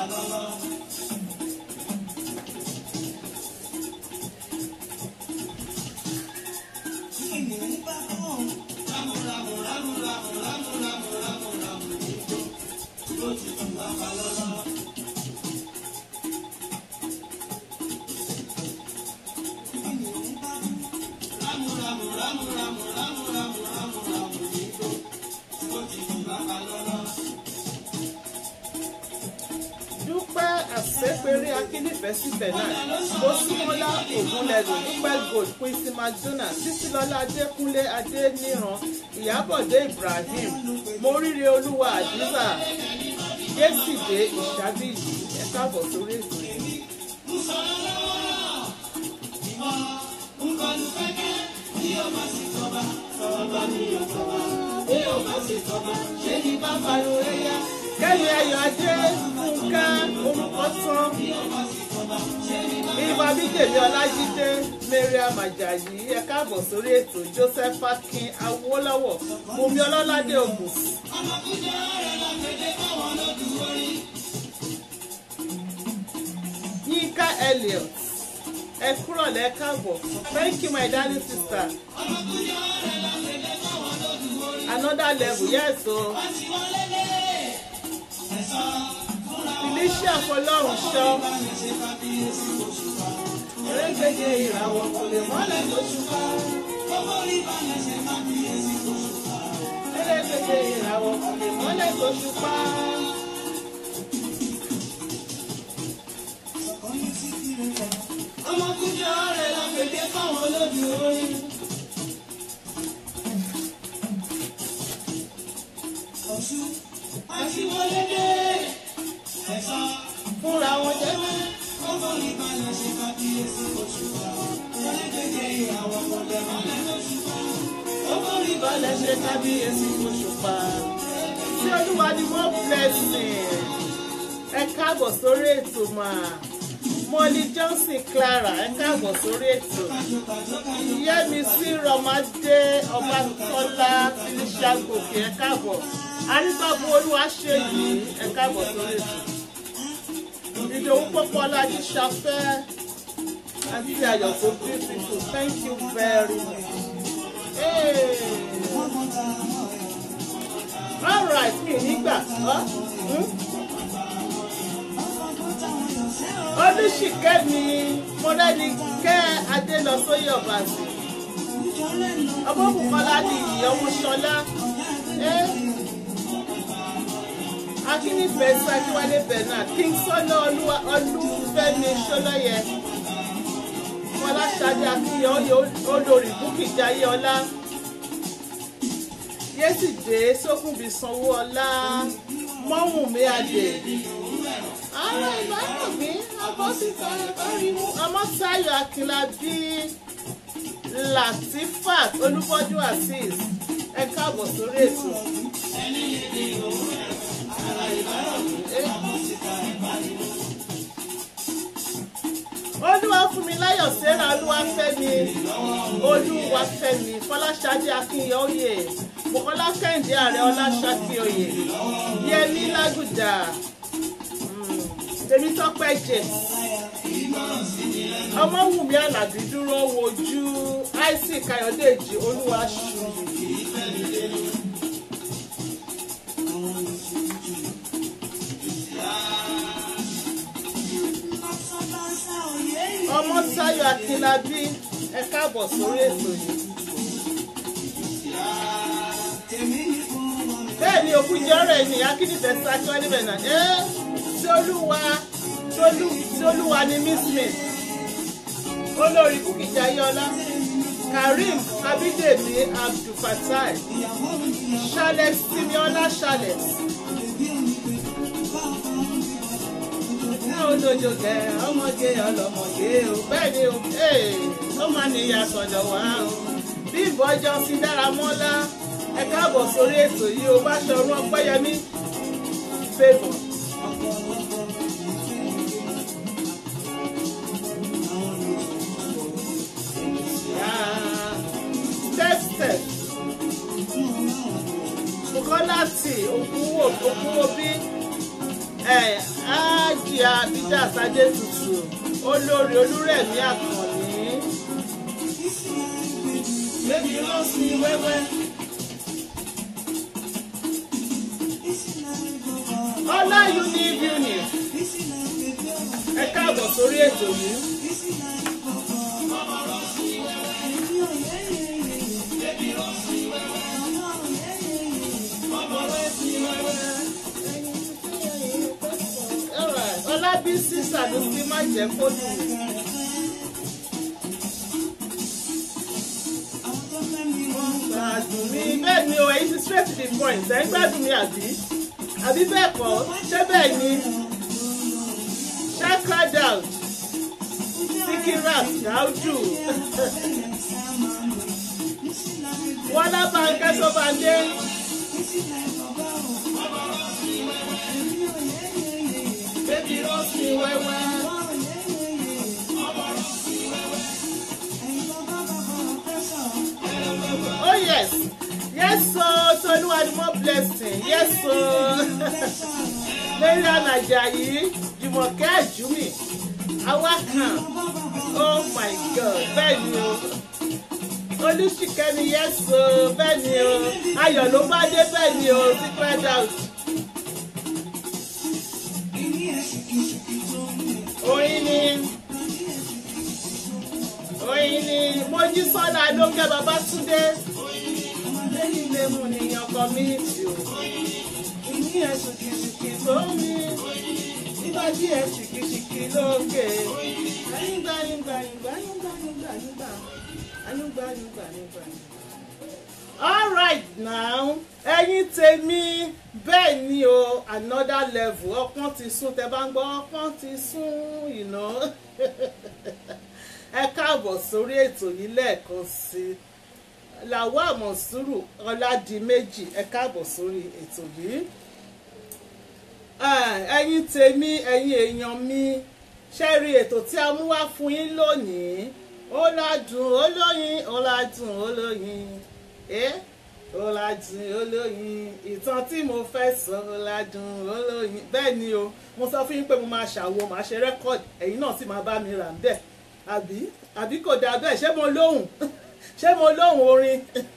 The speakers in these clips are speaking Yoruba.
dúpẹ́ àṣepẹ̀rí akínífẹ̀ẹ́ síbẹ̀ náà mọ́símọ́lá ògúnlẹ̀rù dúpẹ́ gold quincy mcdonald títílọ́lá adékúnlé adéníran ìyábọ̀dé ibrahim móríire olúwa àdúrà yésìdé ìṣàbíyì ẹ káàbọ̀ sórí ètò yìí. kẹ́mi ayọ̀ adé fúnká orúkọ tán ìbá bídèmí ọlájídé mariam ajayi ẹ káàbọ̀ sórí ètò joseph akin awólọ́wọ̀ bùnmi ọlọ́ládé ògùn. yínká elliot ẹ kúrọ̀ lẹ́ káàbọ̀ thank you my darling sister. another level yes o. Felicia Fọlọ́run ṣọ́. Erégbèje ìràwọ̀ kò lè mọ́lẹ̀ lóṣù ká. Erégbèje ìràwọ̀ kò lè mọ́lẹ̀ lóṣù ká. Ọmọkùnrin ọ̀rẹ́ la pèdé fáwọn olójú orin. Ọ̀ṣun àṣìwọlé dé ẹ̀sán fúnra wọn jẹ́ mọ́. ọmọ ìbàlẹ̀ ṣe kábíyèsí oṣù wa ẹlẹ́gbẹ̀jẹ̀ ìyàwó ọmọdé mọ́lẹ̀ lóṣù wa. ọmọ ìbàlẹ̀ ṣe kábíyèsí oṣù pa. tí olúwa ni wọ́n blessing ẹ káàbọ̀ sórí ètò máa. Molly Johnson Clara ẹ káàbọ̀ sórí ètò. Yẹ́misí Rọmọdé Ọbátọ́lá Felicia Gòkè ẹ káàbọ̀. Arígbàbọ̀ olúwa ṣe yìí ẹ káàbọ̀ sórí ètò. Ìdòwú Pọ́pọ́lá ní Ṣafẹ́ àti Ayọ̀ tó beautiful thank you very much. Hey. All right mi nígbà. Huh? Hmm? olùṣìkẹ́mi mọ́rẹ́nikẹ́ adélọ́sóyè ọ̀bàṣì ọmọbùkọ́lá ní ìyọ̀wò ṣọlá akínnífẹ̀ẹ́ sákíwálé bernard kingsọ́nà olúfẹ́mi ṣọlọ́yẹ fọláṣadé akínyẹ olórí búkì jayéọlá yésìdé sókùnbí sanwó-ọlá mọ́wùnmí adé ara ìbára mi abọ́síta ìbáriwo ọmọ́sáyọ̀ akínlábí latifat olúbọ́jú azeez ẹ káàbọ̀ sórí ètò. olúwa fún mi láyọ̀ sẹ́ra olúwafẹ́mi olúwafẹ́mi fọláṣadé akínyẹ̀ọ́yè bukola kẹ́hìndé ààrẹ ọláṣàkíyòyè yẹmí lágùdà tèmi tọ́pẹ́ jẹ ọmọwùmí alábí dúró wojú isaac ayọ̀dèjì olúwa ṣù. ọmọ táyọ̀ akínlábí ẹ káàbọ̀ sórí ètò yìí. bẹ́ẹ̀ ni òkú jẹ́ ọ̀rọ̀ ènìyàn akínífẹ̀ẹ́ sákíwá níbẹ̀ náà ẹ́ tí olúwa tí olúwa ni miss smith olórí kúkìjà yọlá karim abídèmí abdulfatai charles simiola charles olójó kẹ ọmọge ọlọmọge o bẹ́ẹ̀ ni o ó máa ní ìyàsọ̀dọ̀ wá o bí ìbọjọ́ sí dára mọ́lá ẹ káàbọ̀ sórí ètò yìí o bá ṣọrun ọpẹ́yẹmí favour. tẹ́tẹ̀ bukola tí òkúwò òkúwò bí aláàjì abidá sadétutù olórí olúrẹ̀mí àkànní Baby, lost me wẹ́wẹ́. ọlá univ unit ẹ káàbọ̀ sórí ètò yìí. Alright, ọlábísí sàdúsí má jẹ́ kó lù mí. gbádùn mi bẹ́ẹ̀ ni o èyí ti straight to the point ẹ̀ ń gbádùn mi àbí àbí bẹ́ẹ̀ kọ́ ṣé bẹ́ẹ̀ ni shaka doubt sikirat daudu wọlá bànkẹ́ sọ́bàndé bébí rọ́ọ̀sì wẹ́wẹ́. Oh yes, yes so Toluwa ni more blessing, yes so Mariam Ajayi, Jùmọ̀kẹ́ Àjùmí, Awakan, oh my God, bẹ́ẹ̀ ni o. Olúṣìkẹ́mi yes so bẹ́ẹ̀ ni o. Ayọ̀ ló bá dé bẹ́ẹ̀ ni o, secret out. Oyin ni oyin ni Mojísọ́lá Adókẹ́ Babátúndé lẹ́yìn ilé mu nìyàn community o. Ìní ẹ̀ ṣùkìṣùkì tó mi, nígbà tí ẹ̀ ṣùkìṣùkì lókè. Ayúgbà yúgbà yúgbà yúgbà yúgbà yúgbà ayúgbà yúgbà yúgbà. All right now, ẹ̀yin tèmi bẹ́ẹ̀ ni o another level ọpọ́n ti sún tẹ bá ń gbọ́ ọpọ́n ti sún you know. ẹ káàbọ̀ sórí ètò yìí lẹ́ẹ̀kan sí i làwọn àmọ̀sùrù ọ̀làdìmẹ́jì ẹ káàbọ̀ sórí ètò yìí. ẹ̀yin tèmi ẹ̀yin èèyàn mi ṣe rí ètò tí a mú wá fún yín lónìí ó ládùn olóyin ó ládùn olóyin ẹ́ ó ládùn olóyin ìtàn tí mo fẹ́ sọ ó ládùn olóyin bẹ́ẹ̀ ni o mo sọ fún yín pé mo máa ṣàwo màá ṣe rẹ́kọ̀dì ẹ̀yin náà sì máa bá mi rà ń bẹ́ẹ̀ àbí àbí kò dáa bẹ́ẹ̀ ṣé mo lóhùn ṣé mo lóhùn orin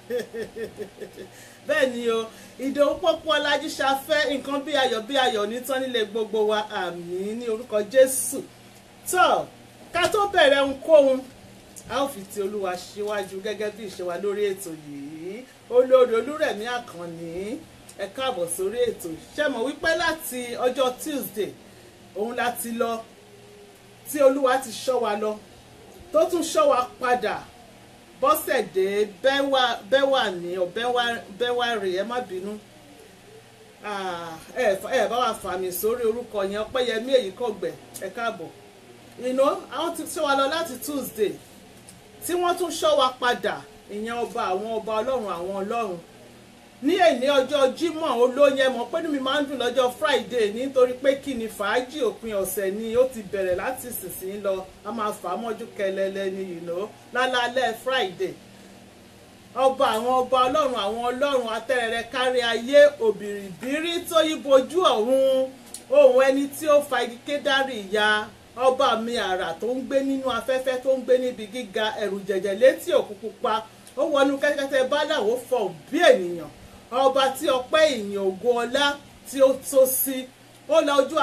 bẹ́ẹ̀ ni o ìdòwú pọ́pọ́ ọlájú ṣafẹ́ nǹkan bí ayọ̀ bí ayọ̀ nítán nílé gbogbo wa àmín ní orúkọ jésù tó ká tó bẹ̀rẹ̀ ohunkóhun a ó fi ti olúwa síwájú gẹ́gẹ́ bí ìṣe wa lórí ètò yìí olórí olúrẹ̀mí àkànní ẹ káàbọ̀ sórí ètò ṣe mọ̀ wípé láti ọjọ́ tuesday òun la ti lọ tí olúwa ti ṣọ́ wa lọ tó tún ṣọ́ wa padà bọ́sẹ̀dé bẹ́wà ní ọ bẹ́wà rè ẹ má bínú ẹ bá wa fà mí sórí orúkọ yẹn ọpẹ́yẹmí èyí kò gbẹ ẹ káàbọ̀ ìná àwọn ti ṣọ́ wa lọ láti tuesday tí wọ́n tún ṣọ́ wa padà ìyẹn ọba àwọn ọba ọlọ́run àwọn ọlọ́run ní èní ọjọ́ jímọ̀ olóyè mọ̀ pé ní mi máa ń dùn lọ́jọ́ friday nítorí pé kí ni fàájì òpin ọ̀sẹ̀ ni ó ti bẹ̀rẹ̀ láti sísìn lọ a máa fà á mọ́jú kẹlẹlẹ ni ìná lálálẹ́ friday ọba àwọn ọba ọlọ́run àwọn ọlọ́run atẹ́rẹrẹ kárí ayé òbìrìbírí tó yí bojú ọ̀run ohun ẹni tí ó fa igi kédárì ya ọba mi àrà tó ń gbé nínú afẹ́fẹ́ tó ń gbé níbi gíga ẹ̀rù jẹ̀jẹ̀ létí òkun pupa ó wọnú kẹ́tẹ́kẹ́tẹ́ báláwo fọ̀ bí ènìyàn ọba tí ọpẹ́ ìyìn ògo ọlá tí ó tó sí ó la ojú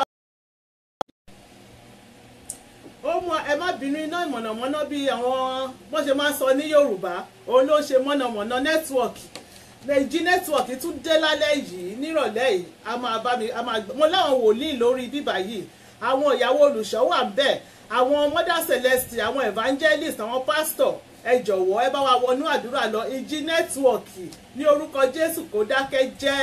ó mọ ẹ má bínú iná ìmọ̀nàmọ́ná bí àwọn wọ́n ṣe máa ń sọ ní yorùbá òun ló ń ṣe mọ̀nàmọ́ná nẹ́tíwọ̀kì lèjì nẹ́tíwọ̀kì tún dé lálẹ́ yìí nírọ̀lẹ́ yìí a máa bá mi a máa mo láwọn wòlíì lórí bíbà yìí àwọn ìyàwó olùṣọ́ wà ń bẹ̀ àwọn mother celeste àwọn evangelist àwọn pastor ẹ jọ̀wọ́ ẹ bá wa wọnú àdúrà lọ ìjì nẹ́tíwọ̀kì ní orúkọ jésù kó dákẹ́ jẹ́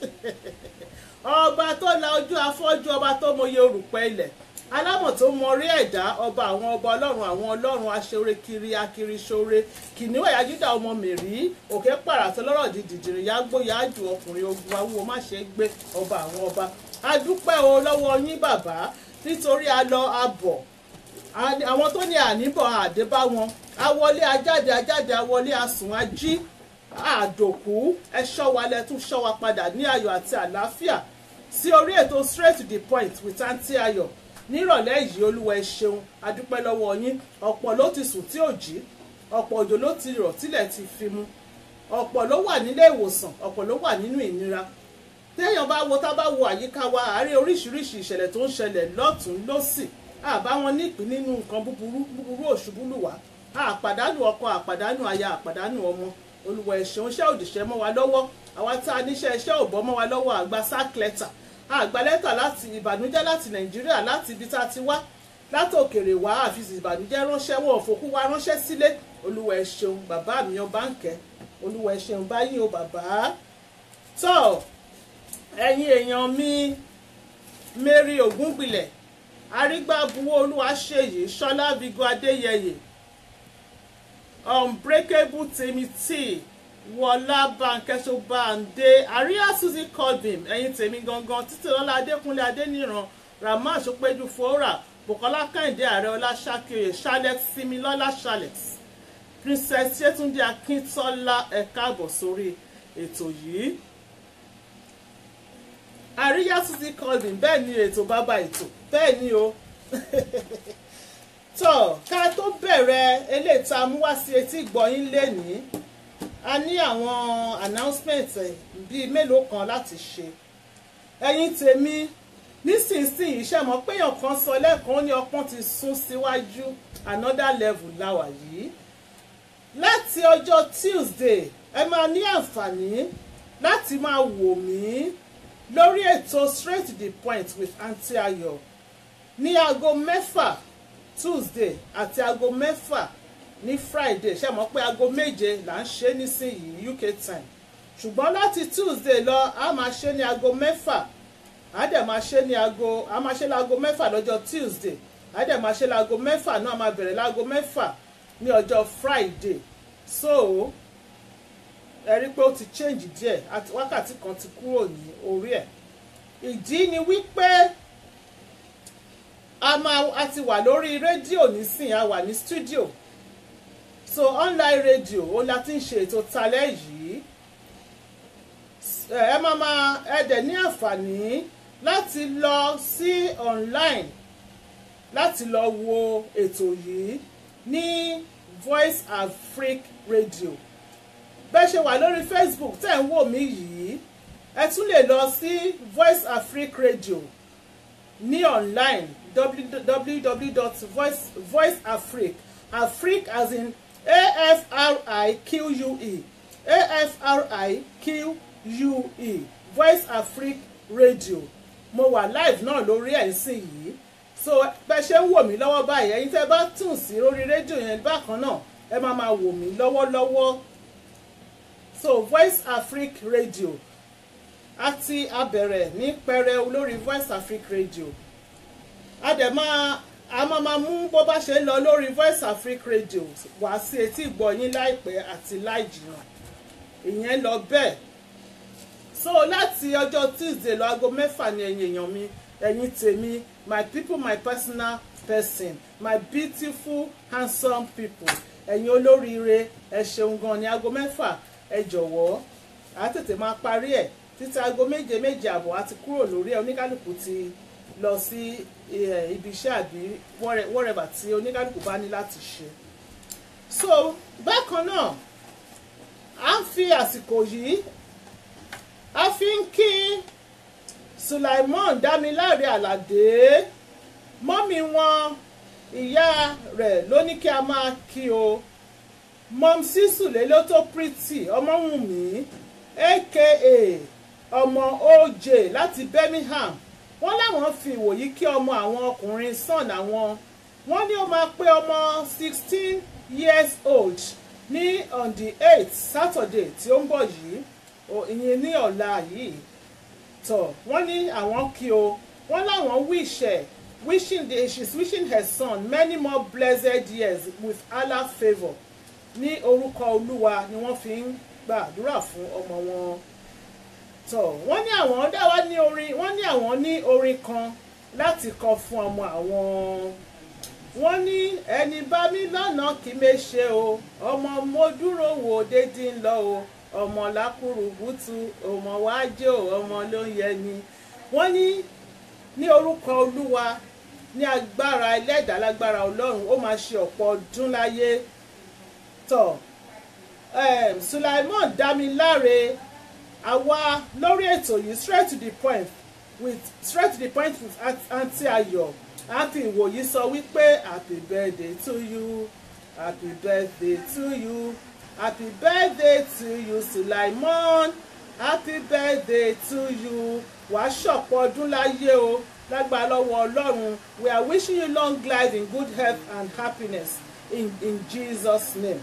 ọba tó la ojú afọ́jú ọba tó mọyé orùpẹ̀ ilẹ̀ alámọ̀ tó mọrí ẹ̀dá ọba àwọn ọba ọlọ́run àwọn ọlọ́run aṣọ́re kiri akiri ṣoore kìnìún ẹ̀yà júdà ọmọ mèrí òkè pàràtọ́ lọ́rọ̀ di dìdìrì yágbó yájú ọkùnrin ogun awúwo má ṣe gbé ọba àwọn ọba adúpẹ́ o lọ́wọ́ yín bàbá nítorí a lọ abọ̀ àwọn tó ní àníbọ̀ àdébá wọn awọlé ajáde ajáde awọlé asùn ají àdòkú ẹ ṣọ́ wa lẹ tún ṣọ́ wa padà ní ayọ̀ àti àlàáfíà sí orí ètò straight to the point with aunty ayọ̀ nírọ̀lẹ́ yìí olúwa ẹ ṣeun adúpẹ́ lọ́wọ́ yín ọ̀pọ̀ ló ti sùn tí ò jí ọ̀pọ̀ òjò ló ti rọ̀ tílẹ̀ ti fi mu ọ̀pọ̀ ló wà nílé ìwòsàn ọ̀pọ̀ ló wà nínú ìnira téèyàn bá wo tá bá wo àyíká wa àárẹ̀ oríṣiríṣi ìṣẹ̀lẹ̀ tó ń ṣẹlẹ̀ lọ́tún lọ́sì àbá wọn nípìn nínú nǹkan búburú búburú òṣùbù lù wá àpàdánù ọkọ àpàdánù aya àpàdánù ọmọ olùwọ̀ ẹ̀ṣẹ̀ oṣẹ́ òdìṣẹ́ mọ́ wa lọ́wọ́ àwa tá a níṣẹ́ iṣẹ́ ò bọ́ mọ́ wa lọ́wọ́ àgbà sack letter àgbà lẹ́tà láti ìbànújẹ́ láti nàìjíríà láti ibi tá a ti wá láti òkèrè wá àfi ìbànújẹ́ ránṣẹ́ wọn òfòkú wa ránṣẹ́ sílé olùwọ̀ ẹ ṣeun bàbá mi ọba ń kẹ́ olùwọ̀ ẹ ṣeun báyìí o bàbá tó ẹ̀yin èèyàn mi Mary Ògúngbìlẹ̀ arígbábuwó olúwaṣeyì ṣọlá vigo adéyẹyè unbreakable timothy wọlá bankẹsọ bande àríyá suzy colvin ẹ̀yin tèmi gangan títí lọ́lá adékúnlé adéníran rahman sọpẹ́jú fòórà bùkọ́lá kẹ́hìndé ààrẹ ọláṣákìrè charlotte similọ́lá charlotte princess yétúndé akíntọ́lá ẹ káàbọ̀ sórí ètò yìí àríyá suzy colvin bẹ́ẹ̀ ni ètò bàbá ètò bẹ́ẹ̀ ni o tó ká tó bẹ̀rẹ̀ eléyìí tá a mú wá sí etí ìgbọ̀yìn lénìí a ní àwọn announcement bíi mélòó kan láti ṣe ẹ̀yin tèmi nísinsìnyí ṣe mọ̀ pé èèyàn kan sọ lẹ́ẹ̀kan ní ọpọ́n ti sún síwájú another level láwà yìí láti ọjọ́ Tuesday ẹ máa ní àǹfààní láti máa wò mí lórí ètò straight to the point with Aunty Ayọ̀ ní aago mẹ́fà Tuesday àti aago mẹ́fà ní Friday ṣe mọ̀ pé aago méje là ń ṣe nísìnyìí UK time ṣùgbọ́n láti Tuesday lọ a máa ṣe ní aago mẹ́fà a dẹ̀ máa ṣe ní aago a máa ṣe láago mẹ́fà lọ́jọ́ Tuesday a dẹ̀ máa ṣe láago mẹ́fà náà máa bẹ̀rẹ̀ láago mẹ́fà ní ọjọ́ Friday so ẹ rí pé ó ti change díẹ̀ àti wákàtí kan ti kúrò ní orí ẹ̀ ìdí ni wípé a máa a ti wà lórí rédíò nísìnyí a wà ní studio so online radio ó la ti ń ṣe ètò talẹ́ yìí ẹ máa máa ẹ dẹ̀ ní àǹfààní láti lọ sí online láti lọ wo ètò yìí ní Voice Africa Radio bẹ́ẹ̀ ṣe wà lórí Facebook tẹ̀ ń wò mí yìí ẹ tún lè lọ sí Voice Africa Radio ní online www.voiceafrique afrique as in a-f-r-i-q-u-e a-f-r-i-q-u-e Voice Africa Radio mo wà live náà lórí ẹ̀ sìn yìí so bẹ́ẹ̀ ṣe ń wò mí lọ́wọ́ báyìí ẹ̀yin tẹ́ bá tún sí lórí rédíò yẹn bákan náà ẹ máa máa wò mí lọ́wọ́lọ́wọ́ so Voice Africa Radio àti abẹ̀rẹ̀ ní pẹrẹu lórí Voice Africa Radio a dẹ̀ máa a máa máa mú bó bá ṣe ń lọ lórí Voice Africa Radio wá sí etí ìgbọ̀yín láìpẹ́ àti láìjìnà ìyẹn lọ bẹ́ẹ̀ so láti ọjọ́ Tuesday lọ aago mẹ́fà ni ẹ̀yin èèyàn mi ẹ̀yin tèmi my people my personal person my beautiful handsome people ẹ̀yin olóríire ẹ ṣeun gan ni aago mẹ́fà ẹ jọ̀wọ́ a tètè máa parí ẹ̀ títí aago méje méje àbọ̀ a ti kúrò lórí ẹ̀ oníkálukú ti lọ sí ibi iṣẹ́ àbí whatever tí oníkálukú bá ní láti ṣe. so bákan náà a ń fi àsìkò yìí a fi ń kí Sulaiman Dámiláre Àlàdé mọ́mí wọn ìyá rẹ̀ ló ní kí a máa kí o mọ́mísí Sùléló tó pretty Ọmọ́wùnmí aka ọmọ OJ láti Birmingham wọ́n láwọn fi ìwòyí kí ọmọ àwọn ọkùnrin son àwọn wọ́n ní ó máa pé ọmọ sixteen years old ní on the eight Saturday tí ó ń bọ̀ yìí ìyẹn ní ọ̀la yìí tọ̀ wọ́n ní àwọn kí o wọ́n láwọn wish ẹ̀ wishing the she's wishing her son many more blessed years with Allah favour ní orúkọ Olúwa ni wọ́n fi ń gbàdúrà fún ọmọ wọn tọ̀ wọ́n ní àwọn dá wá ní orin wọ́n ní àwọn ní orin kan láti kọ fún ọmọ àwọn wọ́n ní ẹni bá mi lọ́nà kí mi ṣe o ọmọ mo dúró wò dédé ń lọ o ọmọ lákùrùbùtù ọmọ wájú ọmọ ló ń yẹ ni wọ́n ní ní orúkọ olúwa ní agbára ẹlẹ́dàá lágbára ọlọ́run ó máa ṣe ọ̀pọ̀ ọdún láyé tọ̀ um, Sulaimon Dámiláre àwa lórí ètò yìí straight to the point with straight to the point with aunty Ayọ̀ happy ìwòyí sọ wípé happy birthday to you happy birthday to you happy birthday to you Sulaimon happy birthday to you wàá ṣọ̀pọ̀ ọdún láyé o lágbára lọ́wọ́ ọlọ́run we are wishing you long life in good health and happiness in in Jesus name.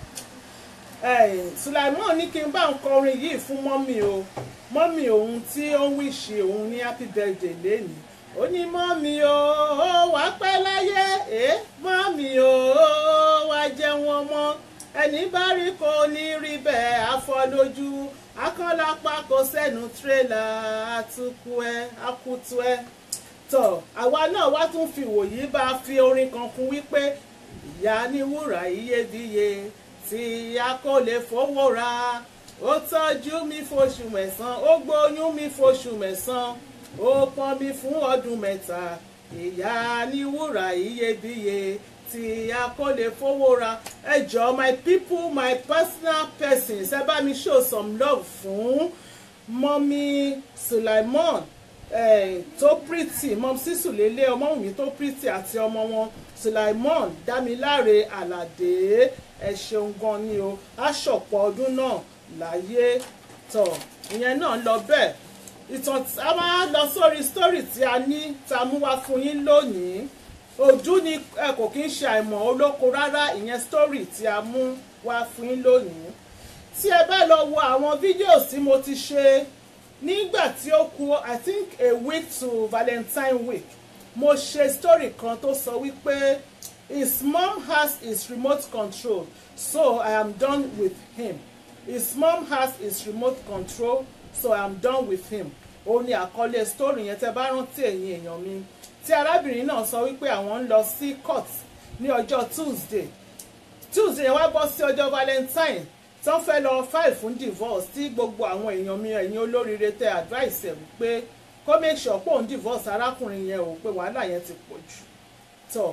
Hey, Sulaimon ní kí n bá ń kọrin yìí fún mọ́mì o mọ́mì òun tí ó ń wíṣì òun ní happy birthday lénìí ó ní mọ́mì o ó wá pẹ́ láyé ẹ́ mọ́mì o ó wá jẹun ọmọ ẹni bá rí kò ní rí bẹ́ẹ̀ afọlójú akọ́lápá kò sẹ́nu tírélà àtúkú ẹ akutu ẹ tọ̀ àwa náà wá tún fi wòyí bá a fi orin kan kún wípé ìyá ní wúrà iyebíye tí a kò lè fowó ra ó tọ́jú mi fóṣù mẹ́sàn-án ó gbóyún mi fóṣù mẹ́sàn-án ó pọ́n mi fún ọdún mẹ́ta ìyá ní wúrà iyebíye tí a kò lè fowó ra ẹ jọ̀ọ́ my people my personal persons ẹ bá mi show some love fún mọ́mí Sulaimon eh, tó pretty mọ́m sísù lélẹ̀ ọmọwùmí tó pretty àti ọmọ wọn Sulaimon Dámiláre Àlàdé ẹ ṣeun gan ni o aṣọ̀pọ̀ ọdún náà láyé tọ̀ ìyẹn náà lọ bẹ́ẹ̀ ìtàn a máa lọ sórí story tí a ní tá a mú wá fún yín lónìí ojú ni ẹ kò kí ń ṣe àìmọ̀ olóko rárá ìyẹn story tí a mú wá fún yín lónìí tí ẹ bá lọ wo àwọn fídíò tí mo ti ṣe nígbà tí ó kù i think a week to valentine week mo ṣe story kan tó sọ wípé his mom has his remote control so i am done with him his mom has his remote control so i am done with him ó ní àkọlé story yẹn tẹ bá rántí ẹ̀yin èèyàn mi tí arábìnrin náà sọ wípé àwọn ń lọ sí court ní ọjọ́ tuesday tuesday yẹn wá bọ́ sí ọjọ́ valentine tí wọ́n fẹ́ lọ file fún divorce tí gbogbo àwọn èèyàn mi ẹ̀yin olóríire tẹ advice ẹ̀ wípé kó make sure pé òun divorce arákùnrin yẹn ò pé wàhálà yẹn ti pọ̀ jù tó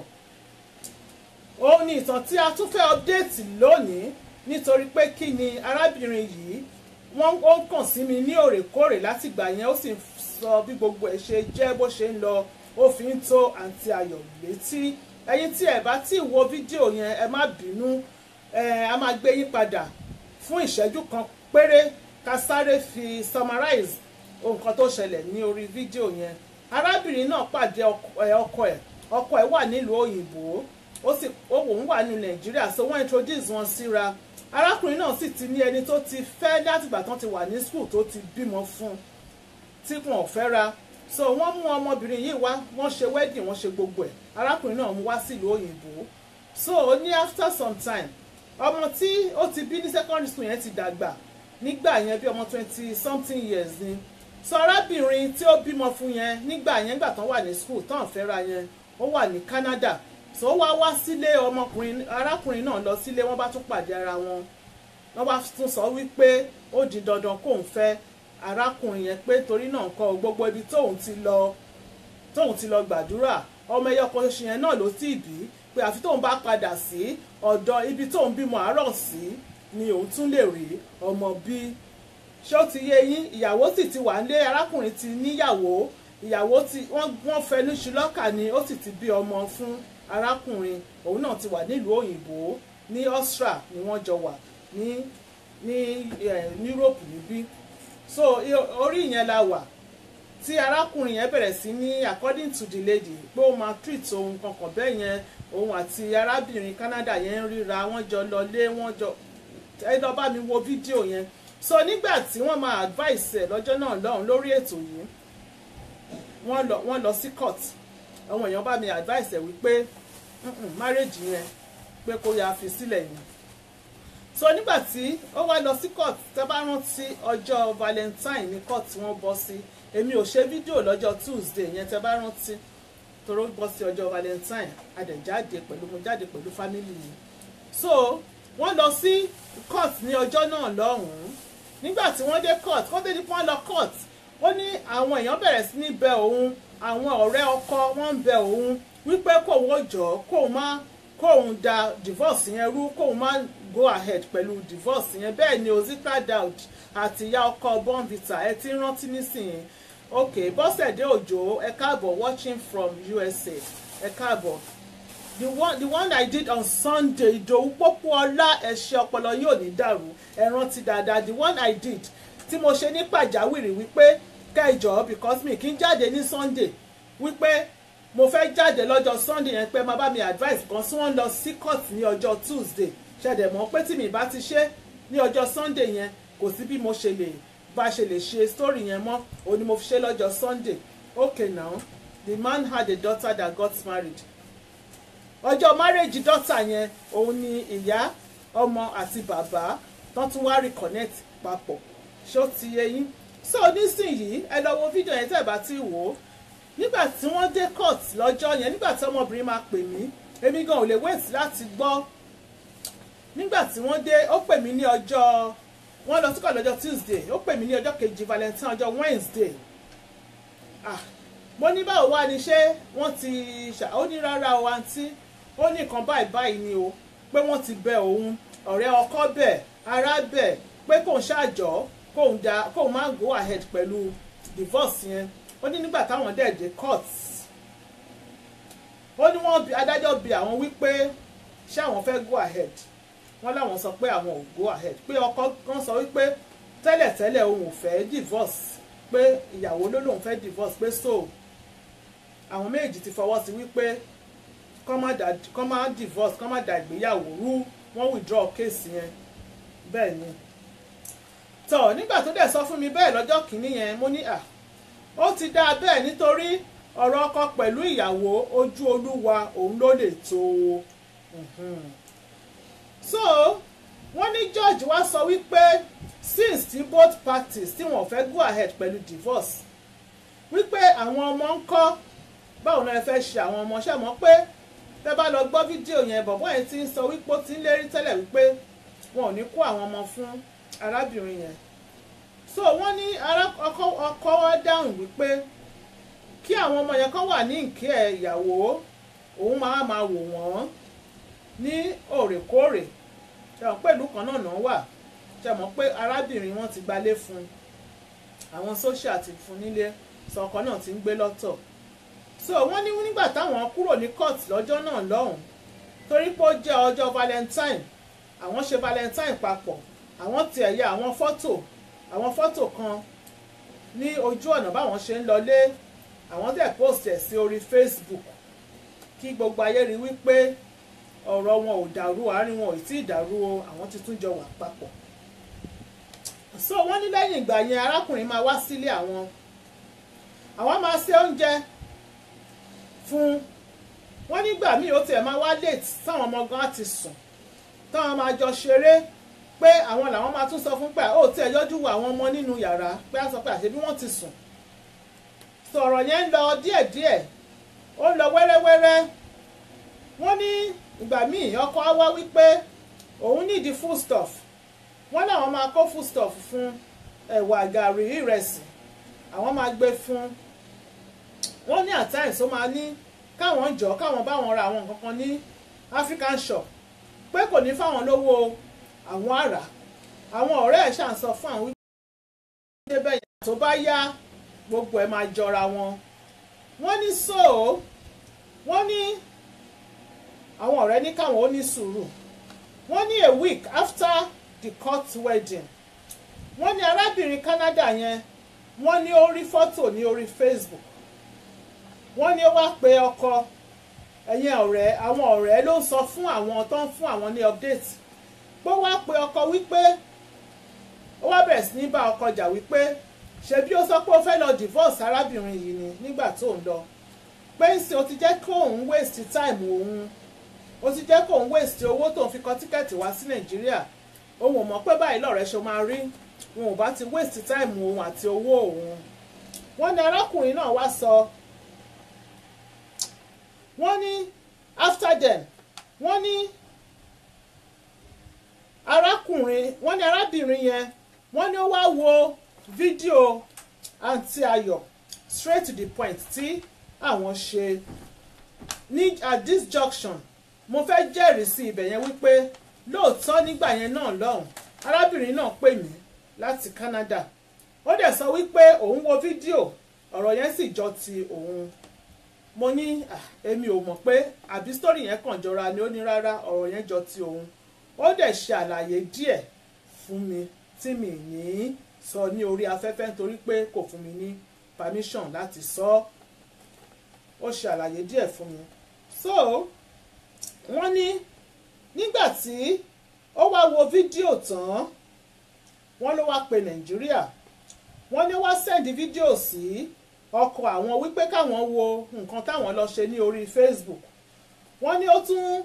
òun ni ìtàn tí a tún fẹ́ update lónìí nítorí pé kí ni arábìnrin yìí wọ́n ó ń kàn sí mi ní òrèkóòrè látìgbà yẹn ó sì ń sọ bí gbogbo ẹ̀ ṣe jẹ́ bó ṣe ń lọ ó fi ń tó àǹtí ayọ̀ létí ẹ̀yin tí ẹ bá tí wo fídíò yẹn ẹ má bínú ẹ a máa gbé yín padà fún ìṣẹ́jú kan péré ká sáré fi summarize nǹkan tó ṣẹlẹ̀ ní orí fídíò yẹn arábìnrin náà pàdé ọkọ ẹ̀ ọkọ ẹ̀ wà nílùú òyìnbó ó sì òun wà ní nàìjíríà so wọ́n introduce wọn síra arákùnrin náà sì ti ní ẹni tó ti fẹ́ látìgbà tán ti wà ní school tó ti bímọ fún tí wọn ò fẹ́ ra so wọ́n mú ọmọbìnrin yìí wá wọ́n ṣe wedding wọ́n ṣe gbogbo ẹ̀ arákùnrin náà mú wá sílùú òyìnbó so ó ní after some time ọmọ tí ó ti bí ní secondary school yẹn ti dàgbà nígbà yẹn bí ọmọ twenty something years ni so arábìnrin tí ó bímọ fún yẹn nígbà yẹn gbà tán wà ní school tán fẹ́ra yẹn ó wà ní Canada so ó wá wá sílé ọmọkùnrin arákùnrin náà lọ sílé wọ́n bá tún pàdé ara wọn wọ́n bá tún sọ wípé ó di dandan kóun fẹ́ arákùnrin yẹn pé torí náà kọ gbogbo ibi tóun ti lọ tóun ti lọ gbàdúrà ọmọ ẹyọ kan ṣe yẹn náà ló sì bí pé àfi tóun bá padà sí ọ̀dọ̀ ibi tóun bímọ àárọ̀ sí ni òun tún lè rí ọmọ bí ṣé ó ti yé yín ìyàwó sì ti wà nílé arákùnrin ti níyàwó ìyàwó ti wọ́n fẹnu ṣùlọ́kà ni ó sì ti bí ọmọ fún arákùnrin òun náà ti wà nílùú òyìnbó ní Austria ni wọ́n jọ wà ní ní Europe níbí so orí yẹn la wà tí arákùnrin yẹn bẹ̀rẹ̀ sí ní according to the lady pé ó máa treat ohun kankan bẹ́ẹ̀ yẹn òun àti arábìnrin Canada yẹn ń ríra wọ́n jọ lọlé wọ́n jọ ẹ lọ bá mi wo fídíò yẹn so nígbà tí wọ́n máa advice ẹ̀ lọ́jọ́ náà lọ́hùn lórí ètò yìí wọ́n lọ wọ́n lọ sí court àwọn èèyàn bá mi advice ẹ̀ wípé marriage yẹn pé kó yà fi sílẹ̀ yẹn so nígbà tí ó wá lọ sí court tẹ́ bá rántí ọjọ́ valentine ní court wọ́n bọ́ sí èmi ò ṣe fídíò lọ́jọ́ tuesday yẹn tẹ́ bá rántí toró bọ́ sí ọjọ́ valentine adẹ̀jáde pẹ̀lú mo jáde pẹ̀lú family yìí so wọ́n lọ sí court ní ọjọ́ náà lọ́hùn-ún nígbà tí wọ́n dé court kó tó di pọ́n lọ court ó ní àwọn èèyàn bẹ̀rẹ̀ sí ní bẹ òun àwọn ọ̀rẹ́ ọkọ wọ́n ń bẹ òun wípé kóun ó jọ kóun má kóun da divorce yẹn rú kóun má go ahead pẹ̀lú divorce yẹn bẹ́ẹ̀ ni Ozita Daud àti ìyá ọkọ Bonvita ẹ ti rántí nísìnyí ok Bọ́sẹ̀dé Òjó ẹ káàbọ̀ watching from USA ẹ káàbọ̀ the one the one I did on Sunday Ìdòwú Pópóọlá ẹ̀ṣẹ̀ ọpọlọ yóò ní dàrú ẹ rántí dáadáa the one I did tí mo ṣe ní pàjáwìrì wípé kẹjọ because mi kì í jáde ní Sunday wípé mo fẹ́ jáde lọ́jọ́ Sunday yẹn pé má bá mi advice kan tí wọ́n lọ sí court ní ọjọ́ Tuesday ṣẹ̀dẹ̀ mọ́ pé tí mi bá ti ṣe ní ọjọ́ Sunday yẹn kò sí bí mo ṣe lè bá ṣe lè ṣe story yẹn mọ́ òun ni mo fi ṣe lọ́jọ́ Sunday okay now the man had a daughter that got married ọjọ́ marriage daughter yẹn òun ni ìyá ọmọ àti bàbá tán tún wá reconnect papọ̀ ṣó ti yé yín so nísìnyìí ẹ lọ wo fídíò yẹn tẹ́ ẹ bá ti wò ó nígbà tí wọ́n dé court lọ́jọ́ yẹn nígbà tí ọmọbìnrin máa pè mí èmi gan ò lè wait láti gbọ́ nígbà tí wọ́n dé ó pè mí ní ọjọ́ wọ́n lọ síkọ̀ lọ́jọ́ Tuesday ó pè mí ní ọjọ́ kejì Valentine ọjọ́ Wednesday ah mo ní báwo wá ni ṣé wọ́n ti ṣà ó ní rárá o àǹtí ó ní nǹkan báyìí báyìí ni o pé wọ́n ti bẹ òun ọ̀rẹ́ ọkọ bẹ̀ ará bẹ̀ pé kóun ṣàjọ́ kóun da kóun má go ahead pẹ̀lú divorce yẹn ó ní nígbà táwọn dẹ̀ dé court ó ní wọ́n bi adájọ́ bi àwọn wípé ṣé àwọn fẹ́ go ahead wọ́n láwọn sọ pé àwọn ò go ahead pé ọkọ kan sọ wípé tẹ́lẹ̀tẹ́lẹ̀ òun ò fẹ́ divorce pé ìyàwó ló lòun fẹ́ divorce pé so àwọn méjì ti fọwọ́ sí wípé kọ́ má divorce kọ́ má da ìgbéyàwó rú wọ́n withdraw case yẹn bẹ́ẹ̀ ni tọ́ nígbà tó dẹ̀ sọ fún mi bẹ́ẹ̀ lọ́jọ́ kìíní yẹn mo ní à ó ti dáa bẹ́ẹ̀ nítorí ọ̀rọ̀ ọkọ pẹ̀lú ìyàwó ojú olúwa òun ló lè tó o so wọ́n ní George wá sọ wípé since tí both parties tí wọ́n fẹ́ go ahead pẹ̀lú divorce wípé àwọn ọmọ ń kọ́ báwo náà ẹ fẹ́ ṣe àwọn ọmọ ṣẹ́ mọ́ pé tẹ́ bá lọ gbọ́ fídíò yẹn bọ̀bọ́ yẹn ti ń sọ wípé ó ti ń lérí tẹ́lẹ̀ wípé wọn ò ní kó àwọn ọmọ fún arábìnrin yẹn so wọ́n ní ọkọ wa dáhùn wípé kí àwọn ọmọ yẹn kọ́ wà ní ìkẹ́ ìyàwó òun máa máa wò wọ́n ní òrèkóòrè ṣe mọ̀ pé ìlú kan náà náà wà ṣe mọ̀ pé arábìnrin wọn ti gbalé fún àwọn social ti fún nílé sọkọ náà ti ń gbé lọ́tọ̀ so wọ́n ní nígbà táwọn kúrò ní court lọ́jọ́ náà lọ́hùn torí pé ó jẹ́ ọjọ́ valentine àwọn ṣe valentine papọ̀ àwọn tiẹ̀ ya àwọn fọ́tò àwọn fọ́tò kan ní ojú ọ̀nà báwọn ṣe ń lọlé àwọn tẹ̀ post ẹ̀ sí orí facebook kí gbogbo ayé rí wípé ọ̀rọ̀ wọn ò dàrú àárín wọn ò tí ì dàrú o àwọn ti tún jọ wà papọ̀ so wọ́n ní lẹ́yìn ìgbà yẹn arákùnrin máa wá sílé àwọn àwọn máa ṣe oúnjẹ fún wọn nígbà míì ó tiẹ̀ máa wá late táwọn ọmọ gan ti sùn táwọn máa jọ ṣeré pé àwọn làwọn máa tún sọ fún pé ó tiẹ̀ yọjú wo àwọn ọmọ nínú yàrá pé á sọ pé àṣebí wọ́n ti sùn sọ̀rọ̀ yẹn ń lọ díẹ̀díẹ̀ ó ń lọ wẹ́rẹ́wẹ́rẹ́ wọ́n ní ìgbà míì ọkọ á wá wípé òun nídìí food stuff wọ́n láwọn máa kó food stuff fún ẹ̀wà gàrí ìrẹsì àwọn máa gbé fún wọ́n ní at times ó máa ní káwọn jọ káwọn báwọn ra àwọn nǹkan kan ní African shop pé kò ní fáwọn lówó àwọn àrà àwọn ọ̀rẹ́ ẹ̀ ṣàn sọ fún àwọn wípé bẹ́ẹ̀ yẹn tó bá yá gbogbo ẹ̀ máa jọra wọn wọ́n ní so wọ́n ní àwọn ọ̀rẹ́ ní káwọn ó ní sùúrù wọ́n ní a week after the court wedding wọ́n ní arábìnrin Canada yẹn wọ́n ní ó rí fọ́tò ní orí Facebook wọ́n ní ó wá pe ọkọ ẹ̀yin ọ̀rẹ́ àwọn ọ̀rẹ́ ló ń sọ fún àwọn tó ń fún àwọn ní update pé ó wá pe ọkọ wípé ó wá bẹ̀rẹ̀ sí ní bá ọkọ jà wípé ṣebí ó sọ pé ó fẹ́ lọ divorce arábìnrin yìí ni nígbà tó ń lọ pé ń sìn ó ti jẹ́ kó òun waste time òun ó ti jẹ́ kó òun waste owó tó ń fi kọ tíkẹ́ẹ̀tì wá sí Nàìjíríà òun ò mọ̀ pé báyìí lọ́rẹ́ ṣe máa rí wọn ò bá ti waste time òun àti owó òun wọ́n ní arákùnrin náà wá sọ wọ́n ní after them wọ́n ní arákùnrin wọ́n ní arábìnrin yẹn wọ́n ní ó wá wo fídíò àǹtí ayọ̀ straight to the point tí àwọn ṣe ní at this junction mo fẹ́ jẹ́rìí sí ibẹ̀ yẹn wípé lóòótọ́ nígbà yẹn náà lọ́hùn arábìnrin náà pè mí láti Canada ó dẹ̀ sọ wípé òun wo fídíò ọ̀rọ̀ yẹn sì jọ ti òun mo ní èmi ò mọ̀ pé àbí sítórì yẹn kàn jọra ni ó ní rárá ọ̀rọ̀ yẹn jọ ti òun ó dẹ̀ ṣe àlàyé díẹ̀ fún mi tí mi ní sọ ní orí afẹ́fẹ́ nítorí pé kò fún mi ní permission láti sọ ó ṣe àlàyé díẹ̀ fún mi so wọ́n ní nígbà tí ó wá wo fídíò tán wọ́n ló wá pe Nàìjíríà wọ́n ní wá sẹ́ndí fídíò sí ọkọ àwọn wípé káwọn wo nǹkan táwọn lọ ṣe ní orí Facebook wọ́n ní ó tún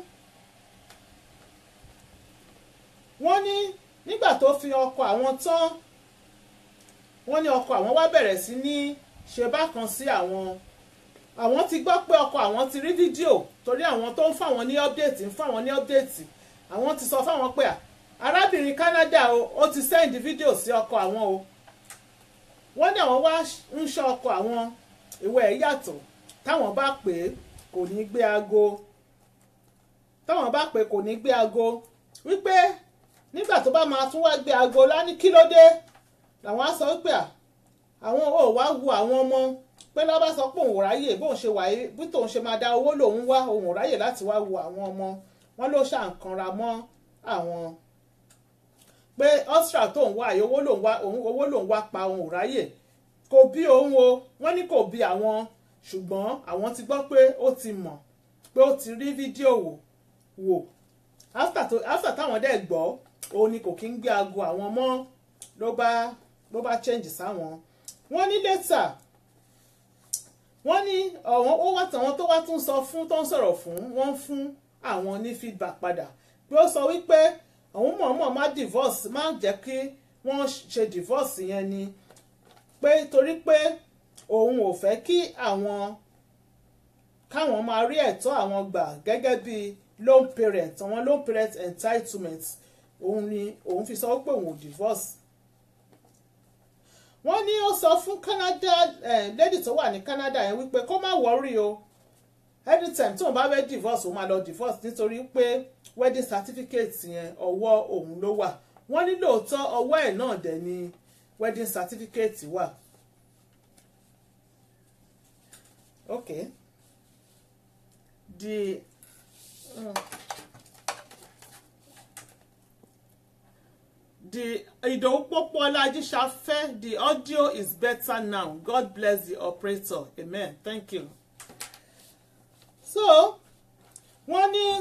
wọ́n ní nígbà tó fi ọkọ àwọn tán wọ́n ní ọkọ àwọn wá bẹ̀rẹ̀ sí ní ṣe bákan sí àwọn àwọn ti gbọ́ pé ọkọ àwọn ti rí fídíò torí àwọn tó ń fáwọn ní ọ́pdẹ̀tì ń fáwọn ní ọ́pdẹ̀tì àwọn ti sọ fáwọn pé arábìnrin Canada o ó ti sẹ́ndì fídíò sí ọkọ àwọn o wọ́n ní àwọn wá ń ṣọ́ ọkọ àwọn ìwé ẹ̀ yàtọ̀ táwọn bá pè é kò ní gbé aago táwọn bá pè é kò ní gbé aago wípé nígbà tó bá máa tún wá gbé aago lání kí ló dé làwọn á sọ wípé àwọn ò wá wo àwọn ọmọ pé lọ́ba sọ pé òun ò ráyè bóun ṣe wáyé bí tóun ṣe máa da owó lòun wá òun ò ráyè láti wá wo àwọn ọmọ wọn ló ṣàǹkanra mọ́ àwọn pé ọ́stra tóun wá àyè owó lòun wá òun owó lòun wá pa òun ò ráyè kò bí òun o wọ́n ní kò bí àwọn ṣùgbọ́n àwọn ti gbọ́ pé ó ti mọ̀ pé ó ti rí fídíò wò wò after tó after táwọn dẹ̀ gbọ́ òun ni kò kí ń gbé aago àwọn mọ́ ló bá ló bá change sáwọn wọ́n ní lẹ́tà wọ́n ní ọ̀wọ́n ó wá tàwọn tó wá tún sọ fún tó ń sọ̀rọ̀ fún wọ́n fún àwọn ní feedback padà pé ó sọ wípé àwọn mọ̀ọ́mọ̀ má divorce má jẹ́ kí wọ́n ṣe divorce yẹn ni pé torí pé òun ò fẹ́ kí àwọn káwọn máa rí ẹ̀tọ́ àwọn gbà gẹ́gẹ́ bí loan parent àwọn loan parent entitlement òun ni òun fi sọ pé òun ò divorce wọ́n ní ó sọ fún Canada eh, lady tó wà ní Canada yẹn wípé kó má wọ́rí o anytime tóun bá fẹ́ divorce òun máa lọ divorce nítorí pé wedding certificate yẹn ọwọ́ òun ló wà wọ́n ní lóòótọ́ ọwọ́ ẹ̀ náà dẹ̀ ni wedding certificate wà. okay the uh, the Idowu Popola Ajisafe the audio is better now God bless the operator amen thank you so wọ́n ní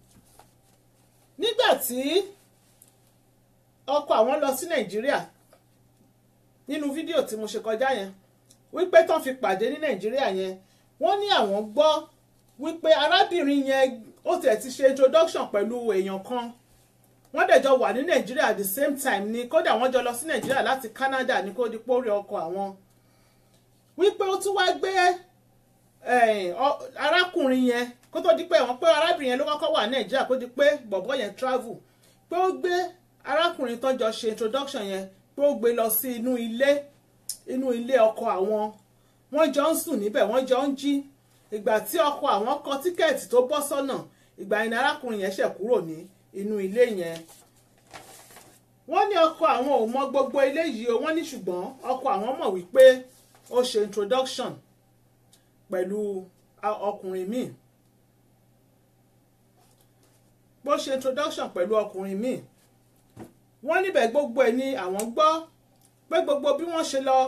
nígbà tí ọkọ àwọn lọ sí Nàìjíríà nínú fídíò tí mo ṣe kọjá yẹn wípé tán fi pàdé ní Nàìjíríà yẹn wọ́n ní àwọn gbọ́ wípé arábìnrin yẹn ó tẹ̀ ti ṣe introduction pẹ̀lú èèyàn kan wọ́n dẹ̀ jọ wà ní nàìjíríà at the same time ni kódà wọ́n jọ lọ sí nàìjíríà láti canada ní kó di pórí ọkọ àwọn wípé ó tún wá gbé arákùnrin yẹn kó tó di pé wọ́n pé arábìnrin yẹn ló kọ́kọ́ wà ní nàìjíríà kó di pé bọ̀bọ́ yẹn travel pé ó gbé arákùnrin tó jọ ṣe introduction yẹn pé ó gbé lọ sí inú ilé inú ilé ọkọ àwọn wọ́n jọ ń sùn níbẹ̀ wọ́n jọ ń jí ìgbà tí ọkọ àwọn kọ tíkẹ́ẹ̀tì tó bọ́ sọ́nà ìgbà yẹn ni arákùnrin yẹn ṣẹ̀ kúrò ní inú ilé yẹn wọ́n ní ọkọ àwọn ò mọ gbogbo ilé yìí o wọ́n ní ṣùgbọ́n ọkọ àwọn mọ̀ wípé ó ṣe introduction pẹ̀lú ọkùnrin míì bó ṣe introduction pẹ̀lú ọkùnrin míì wọ́n níbẹ̀ gbogbo ẹ̀ ni àwọn gbọ́ pé gbogbo bí wọ́n ṣe lọ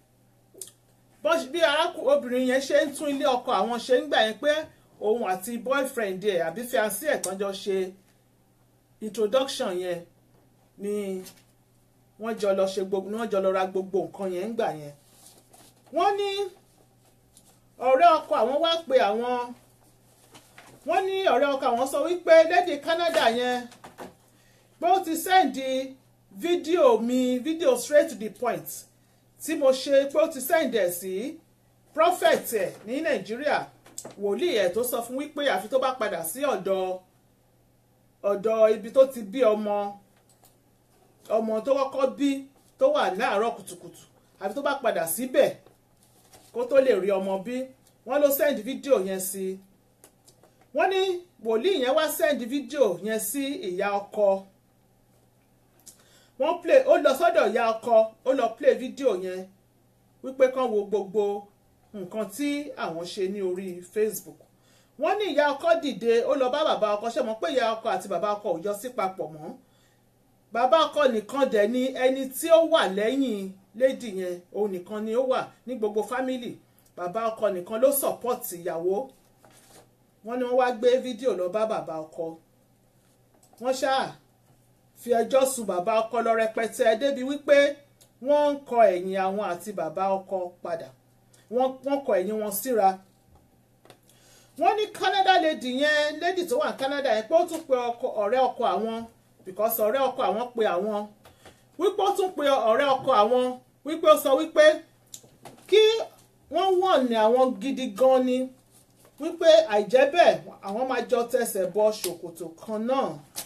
bí arákùnrin yẹn ṣe ń tún ilé ọkọ àwọn ṣe ń gbà yẹn pé òun àti boyfriend ẹ̀ àbí fiancé ẹ̀ tán jọ ṣe introduction yẹn ni wọ́n jọ lọ ṣe gbogbo wọ́n jọ lọ ra gbogbo nǹkan yẹn ń gbà yẹn wọ́n ní ọ̀rẹ́ ọkọ àwọn wá pe àwọn wọ́n ní ọ̀rẹ́ ọkọ àwọn sọ wípé lédè Canada yẹn pé ó ti sẹ́ǹdì fídíò mi fídíò straight to the point tí mo ṣe pé ó ti sẹ́ǹdì ẹ̀ sí prophet ẹ̀ ní Nàìjíríà wòlíì ẹ̀ tó sọ fún wípé àfi tó bá padà sí ọ̀dọ̀ ọ̀dọ̀ ibi tó ti bí ọmọ ọmọ tó kọ́kọ́ bí tó wà láàárọ̀ kùtùkùtù àfi tó bá padà síbẹ̀ kó tó lè rí ọmọ bí wọ́n ló send fídíò yẹn sí wọ́n ní wòlíì yẹn wá sẹ́ndì fídíò yẹn sí ìyá ọkọ wọ́n play ó lọ sọ́dọ̀ ìyá ọkọ ó lọ play fídíò yẹn wípé kán wo gbogbo nǹkan tí àwọn ṣe ní orí Facebook wọ́n ní ìyá ọkọ dìde ó lọ bá bàbá ọkọ ṣe mọ̀ pé ìyá ọkọ àti bàbá ọkọ ò jọ sí papọ̀ mọ́ bàbá ọkọ nìkan dẹ̀ ni ẹni tí ó wà lẹ́yìn lédì yẹn òun nìkan ni ó wà ní gbogbo fámìlì bàbá ọkọ nìkan ló sọ̀pọ̀tì ìyàwó wọ́n ní wọ́n wá gbé fídíò lọ bá bàbá ọkọ wọ́n ṣáà fi ẹjọ́ sùn bàbá ọkọ lọ rẹpẹtẹ débi wípé wọ́n ń kọ ẹ̀yìn àwọn àti bàbá ọkọ padà wọ́n kọ ẹ̀yìn wọn síra wọ́n ní Canada lady yẹn lady tó wà ní Canada yẹn pé ó tún pe ọ̀rẹ́ ọkọ àwọn because ọ̀rẹ́ ọkọ àwọn pe àwọn wípé ó tún pe ọ̀rẹ́ ọkọ àwọn wípé ó sọ wípé kí wọ́n wọ̀n ní àwọn gidi gan ni wípé àìjẹ́ bẹ́ẹ̀ àwọn máa jọ tẹsẹ̀ bọ ṣòkòtò kan náà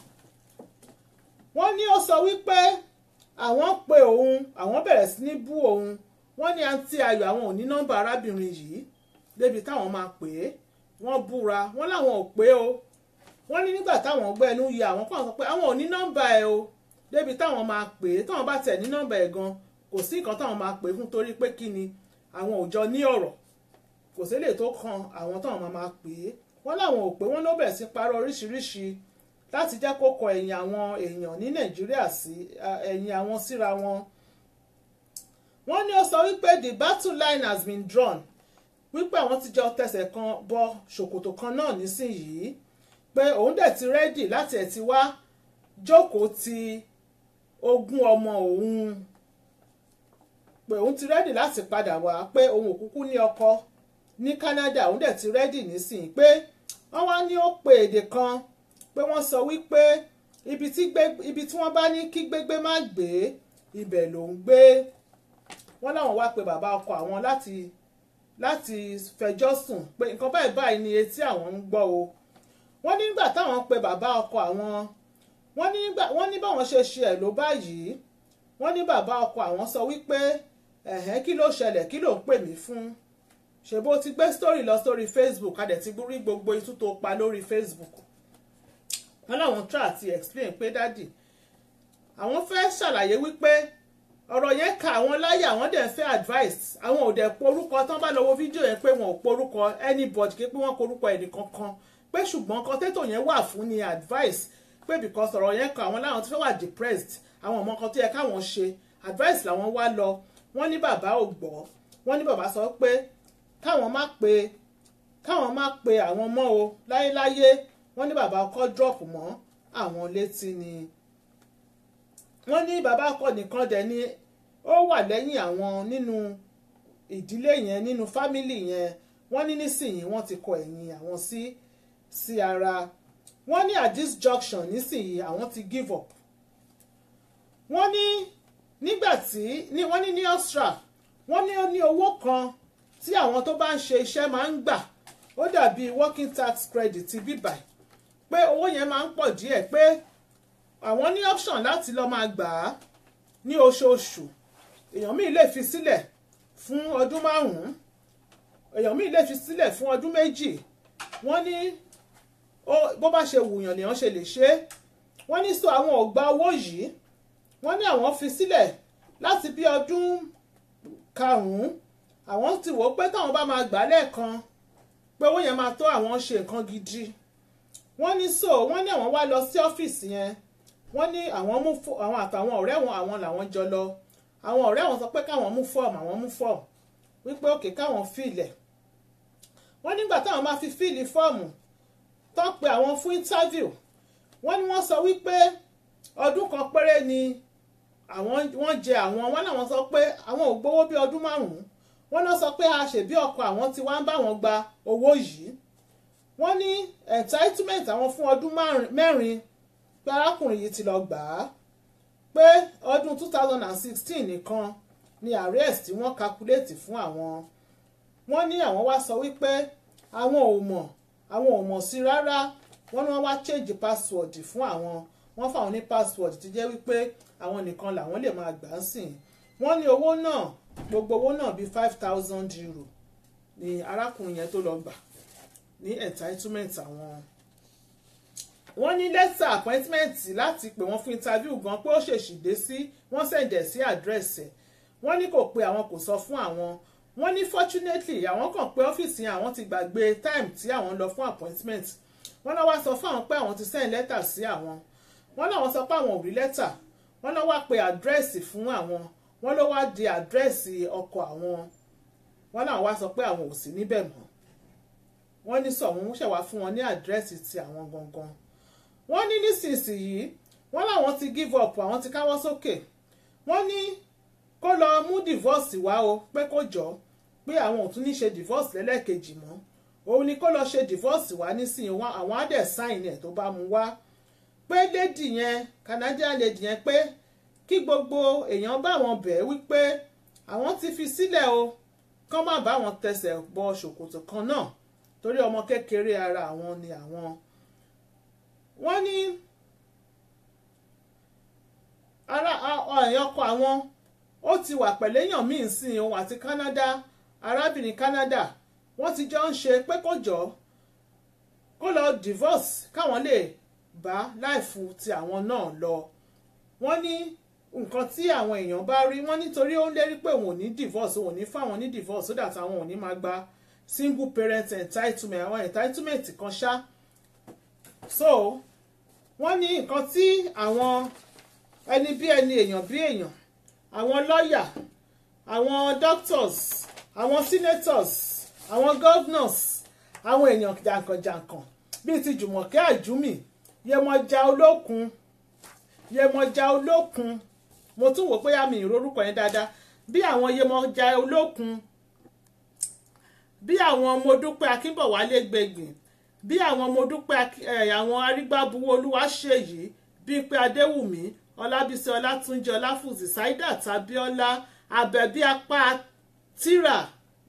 wọ́n ní ó sọ wípé àwọn pe òun àwọn bẹ̀rẹ̀ sí ní bú òun wọ́n ní àǹtí ayọ̀ àwọn ò ní nọ́mbà arábìnrin yìí débi táwọn máa pè é wọ́n búra wọ́n láwọn ò pé o wọ́n ní nígbà táwọn gbẹ́ ẹnu yẹ àwọn kan sọ pé àwọn ò ní nọ́mbà ẹ̀ o débi táwọn máa pè é táwọn bá tẹ̀ ní nọ́mbà ẹ̀ gan kò sí nǹkan táwọn máa pè é fún torí pé kí ni àwọn ò jọ ní ọ̀rọ̀ kò sí lè tó kan àwọn táwọn máa máa pè é wọ́n láwọn ò pé wọ́n ló bẹ̀ sí parọ́ oríṣiríṣi láti jẹ́ kó kọ ẹ̀yìn àwọn èèyàn ní nàìjíríà sí ẹ̀yìn àwọn síra wọn. wọ́n ní ó sọ wípé the battle line has been drawn wípé àwọn ti jọ tẹsẹ̀ kan bọ ṣòkòtò kan náà nísìnyìí pé òun dẹ̀ ti rẹ́dì láti ẹ̀ ti wá jókòó ti ogún ọmọ òun pé òun ti rẹ́dì láti padà wá pé òun ò kúkú ní ọkọ ní Canada òun dẹ̀ ti rẹ́dì nísìnyí pé wọ́n wá ní ó pe èdè kan pé wọ́n sọ wípé ibi tí wọ́n bá ní kí gbégbé má gbé ibẹ̀ ló ń gbé wọ́n láwọn wá pe bàbá ọkọ àwọn láti láti fẹjọ́ sùn pé nǹkan báyìí báyìí ni etí àwọn ń gbọ́ o wọ́n ní nígbà táwọn pe bàbá ọkọ àwọn wọ́n ní nígbà wọ́n ní báwọn ṣe ṣe ẹ̀ ló báyìí wọ́n ní bàbá ọkọ àwọn sọ wípé ẹ̀hẹ́n kí ló ṣẹlẹ̀ kí ló ń pè mí fún ṣèbó ti gbé story lọ sórí Facebook adẹ̀ ti rí gbogbo itú tó pa lórí Facebook wọ́n láwọn try àti explain pé dádì àwọn fẹ́ ṣàlàyé wípé ọ̀rọ̀ yẹn ka àwọn láyà àwọn dẹ̀ fẹ́ advice àwọn ò dẹ̀ porúkọ tán bá lọ wo fídíò yẹn pé wọn ò porúkọ anybody kí pé wọ́n porúkọ ẹnì kankan pé ṣùgbọ́n kọ́tẹ́tò yẹn wà fún ni advice pé because ọ̀rọ̀ yẹn ka àwọn láwọn tó fẹ́ wà depressed àwọn ọmọ kan tó yẹ káwọn ṣe advice làwọn wá lọ wọ́n ní bàbá ò gbọ́ wọ́n ní bàbá sọ pé káwọn má pe káwọn má pe àwọn mọ́ o láyéláyé wọ́n ní bàbá ọkọ drop mọ́ àwọn létí ni wọ́n ní bàbá ọkọ nìkan dẹ̀ ni ó wà lẹ́yìn àwọn nínú ìdílé yẹn nínú fámìlì yẹn wọ́n ní nísìnyí wọ́n ti kọ ẹ̀yìn àwọn sí sí ara wọ́n ní at this junction nísìnyí àwọn ti give up wọ́n ní nígbà tí wọ́n ní ní Austria wọ́n ní ó ní owó kan tí àwọn tó bá ń ṣe iṣẹ́ máa ń gbà ó dàbí working tax credit ti bíbáyìí pé owó yẹn máa ń pọ̀ díẹ̀ pé àwọn ní option láti lọ máa gbà á ní oṣooṣù èèyàn míì lè fi sílẹ̀ fún ọdún márùn-ún èèyàn míì lè fi sílẹ̀ fún ọdún méjì wọ́n ní bó bá ṣe wùyàn lèèyàn ṣe lè ṣe é wọ́n ní sọ àwọn ò gba owó yìí wọ́n ní àwọn fi sílẹ̀ láti bí ọdún karùn-ún àwọn ti wò ó pé táwọn bá máa gbà lẹ́ẹ̀kan pé owó yẹn máa tó àwọn ṣe nǹkan gidi wọ́n ní so wọ́n ní àwọn wá lọ sí ọ́fíìsì yẹn wọ́n ní àwọn mú àwọn àtàwọn ọ̀rẹ́ wọn àwọn làwọn jọ lọ àwọn ọ̀rẹ́ wọn sọ pé káwọn mú fọ́ọ̀mù àwọn mú fọ́ọ̀mù wípé òkè káwọn fíìlẹ̀ wọ́n nígbà táwọn máa fi fíìlì fọ́ọ̀mù tó pe àwọn fún interview wọ́n ní wọ́n sọ wípé ọdún kan péré ni àwọn wọ́n jẹ àwọn wọ́n làwọn sọ pé àwọn ò gbowó bí ọdún márùn-ún wọ́n náà sọ pé a ṣèbí ọkọ àwọn tí wọ́n ń bá wọn gba owó yìí wọ́n ní entitlement àwọn fún ọdún mẹ́rin pé arákùnrin yìí ti lọ gbà á pé ọdún 2016 nìkan ni arrest tí wọ́n calculate fún àwọn wọ́n ní àwọn wá sọ wípé àwọn ò mọ̀ àwọn ò mọ̀ sí rárá wọ́n ní wọ́n wá change password fún àwọn wọ́n fáwọn ní password tí jẹ́ wípé àwọn nìkan làwọn lè máa gbà á sìn wọ́n ní owó náà gbogbo owó náà bíi five thousand euro ni arákùnrin yẹn tó lọ gbà ní entitlement àwọn wọ́n ní lẹ́tà appointment láti pè wọ́n fún interview gan pé ó ṣèṣì dé sí wọ́n sẹ̀ǹdẹ̀ sí àdírẹ́sì ẹ̀ wọ́n ní kò pé àwọn kò sọ fún àwọn wọ́n ní fortunately àwọn kàn pé ọ́fíìsì yẹn àwọn ti gbàgbé time tí àwọn lọ fún appointment wọ́n náà wá sọ fún àwọn pé àwọn ti send lẹ́tà sí àwọn wọ́n náà wọ́n sọ pé àwọn ò rí lẹ́tà wọ́n náà wá pe àdírẹ́sì fún àwọn wọ́n ló wá di àdírẹ́sì ọkọ̀ àwọn wọ́n náà wá sọ pé àwọn ò sí níbẹ̀ mọ́ wọ́n ní sọ wọ́n ṣẹ̀wá fún wọn ní àdírẹ́sì ti àwọn gangan wọ́n ní nísinsìnyí wọ́n láwọn ti give up àwọn ti káwọ́ sókè wọ́n ní kó lọ mú divorce wá o pé kó jọ pé àwọn ò tún ní ṣe divorce lẹ́lẹ́kejì mọ́ òun ni kó lọ ṣe divorce wá nísìnyí wọn àwọn á dẹ̀ sign ẹ̀ tó bá mu wá pé lady yẹn Canadian lady yẹn pé kí gbogbo èèyàn bá wọn bẹ̀ wípé àwọn ti fi sílẹ̀ o kán má bá wọn tẹsẹ̀ bọ ṣòkòtò kan náà torí ọmọ kékeré ara àwọn ni àwọn wọ́n ní ara ọ̀yàn ọkọ àwọn ó ti wà pẹ̀lú èèyàn míì sí òun àti Canada arábìnrin Canada wọ́n ti jọ ń ṣe pé kó jọ kó lọ divorce káwọn lè bá láìfu ti àwọn náà lọ wọ́n ní nǹkan tí àwọn èèyàn bá rí wọ́n nítorí ó ń lérí pé òun ò ní divorce òun ò ní fáwọn ní divorce so that àwọn ò ní máa gba single parent entitlement àwọn entitlement kan ṣá so wọ́n ní nǹkan tí àwọn ẹni bí ẹni èèyàn bí èèyàn àwọn lọ́ọ̀yà àwọn doctors àwọn senators àwọn governors àwọn èèyàn jàǹkànjàǹkàn bíi ti Jùmọ̀kẹ́ Àjùmí Yemọja Olókun Yemọja Olókun mo tún wò pé àmì ìrorúkọ yẹn dáadáa bí àwọn Yemọja Olókun bí àwọn Modúpẹ́ Akínbọ̀wálé Gbẹ̀gbìn bí àwọn Modúpẹ́ àwọn arígbábuwó Olúwaṣèyí Bímpé Adéwùmí Ọlábísí Ọlátúnjí Ọláfúzì Saidat Abíọ́lá Àbẹ̀bí apá tíra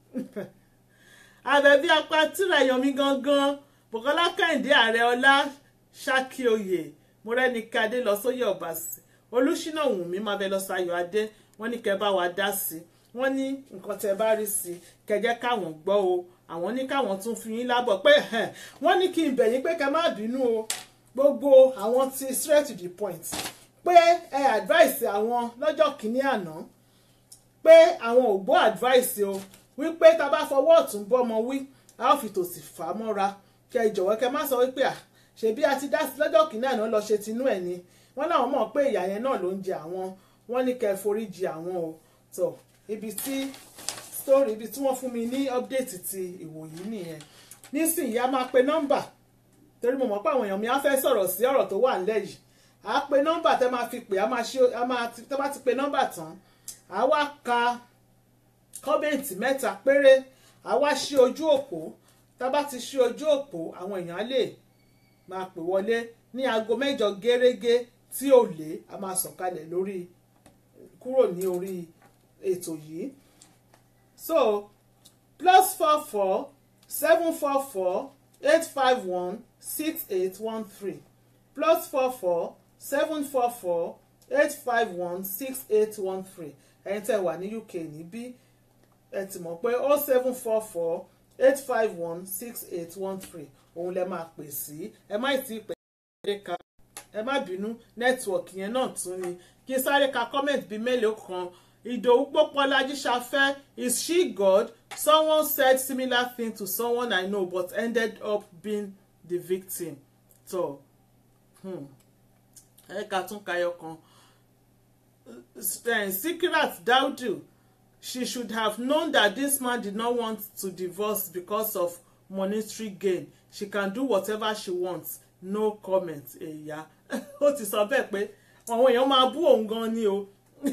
Àbẹ̀bí apá tíra èèyàn mi gangan Bùkọ́lá Kẹ́hìndé Ààrẹ Ọlá Ṣákíoyè Mọ́rẹ́nikẹ́ Adé lọ sóyè Ọ̀bàsì Olúṣínà Wùnmí Mábẹ́lọ́sọ Ayọ̀ Adé wọ́n ní kẹ́ bá wa dá sí wọ́n ní nǹkan tẹ́ bá rí sí kẹjẹ́ káwọn gbọ́ o àwọn ní káwọn tún fi yín lábọ̀ pé wọ́n ní kí n bẹ̀ yín pé kẹ́ má bínú o gbogbo àwọn ti straight to the point pé ẹ advice àwọn lọ́jọ́ kìíní àná pé àwọn ò gbọ́ advice o wípé tá a bá fọwọ́ ọ̀tún bọ́mọ wí a ó fi tòsì fà á mọ́ra kẹ ìjọ̀wọ́ kẹ má sọ wípé à ṣebí a ti dá sí lọ́jọ́ kìíní àná lọ ṣe tinú ẹ̀ ni wọ́n láwọn mọ̀ pé ìyá yẹn náà ló ń jẹ àwọn wọ́n ní kẹ́ foríjì àwọn o tó ibi tí story ibi tí wọ́n fún mi ní update ti ìwòyí nìyẹn nísìnyí a máa pe nọ́mbà torí mo mọ̀ pé àwọn èèyàn mi á fẹ́ sọ̀rọ̀ sí ọ̀rọ̀ tó wà nílẹ̀ yìí a pe nọ́mbà tẹ́ máa fi pè á máa ṣe á máa tẹ́ bá ti pe nọ́mbà tán a wá ka kọ́mẹ̀ntì mẹ́ta péré a wá ṣí ojú òpó tá bá ti ṣí ojú òpó àwọn èèyàn á lè máa pè wọlé ní aago mẹ́jọ gẹ́rẹ́gẹ́ tí ò lé a máa sọ̀kalẹ̀ lórí kúrò ní orí ètò yìí so plus four four seven four four eight five one six eight one three plus four four seven four four eight five one six eight one three ẹ̀yin tẹ́ wà ní UK níbí ẹ ti mọ̀ pé oh seven four four eight five one six eight one three òun lẹ máa pè sí ẹ má ì tí ì pè é ká ẹ má bínú nẹ́tíwọ̀kì yẹn náà tún ni kí n sáré ka comment bíi mélòó kan ìdòwú pópọ́lájí ṣafẹ́ is she God someone said similar thing to someone I know but ended up being the victim tó ẹ ká tún kayọ kan Sikirat Daudu she should have known that this man did not want to divorce because of monetary gain she can do whatever she wants no comment ẹ̀yà ó ti sọ bẹ́ẹ̀ pé àwọn èèyàn máa bú òun gan ni o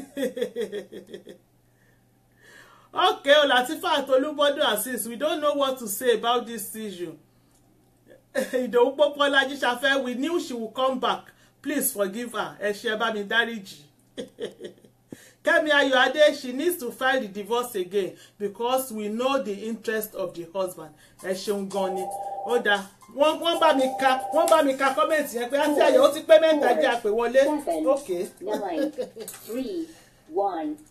okay o Latifat Olúbọ́dún Azeez we don't know what to say about this issue Ìdòwú Pópólájí Ṣafẹ́ we knew she would come back please forgive her ẹ ṣe bá mi dáríjì Kẹ́mi Ayọ̀adé she needs to file the divorce again because we know the interest of the husband ẹ ṣeun gan ni ó dáa wọ́n wọ́n bá mi ka wọ́n bá mi ka kọ́mẹ̀ntì yẹn pé àti àyẹ̀ ó ti pé mẹ́ta jẹ́ àpè wọlé seven, okay nine, three, one.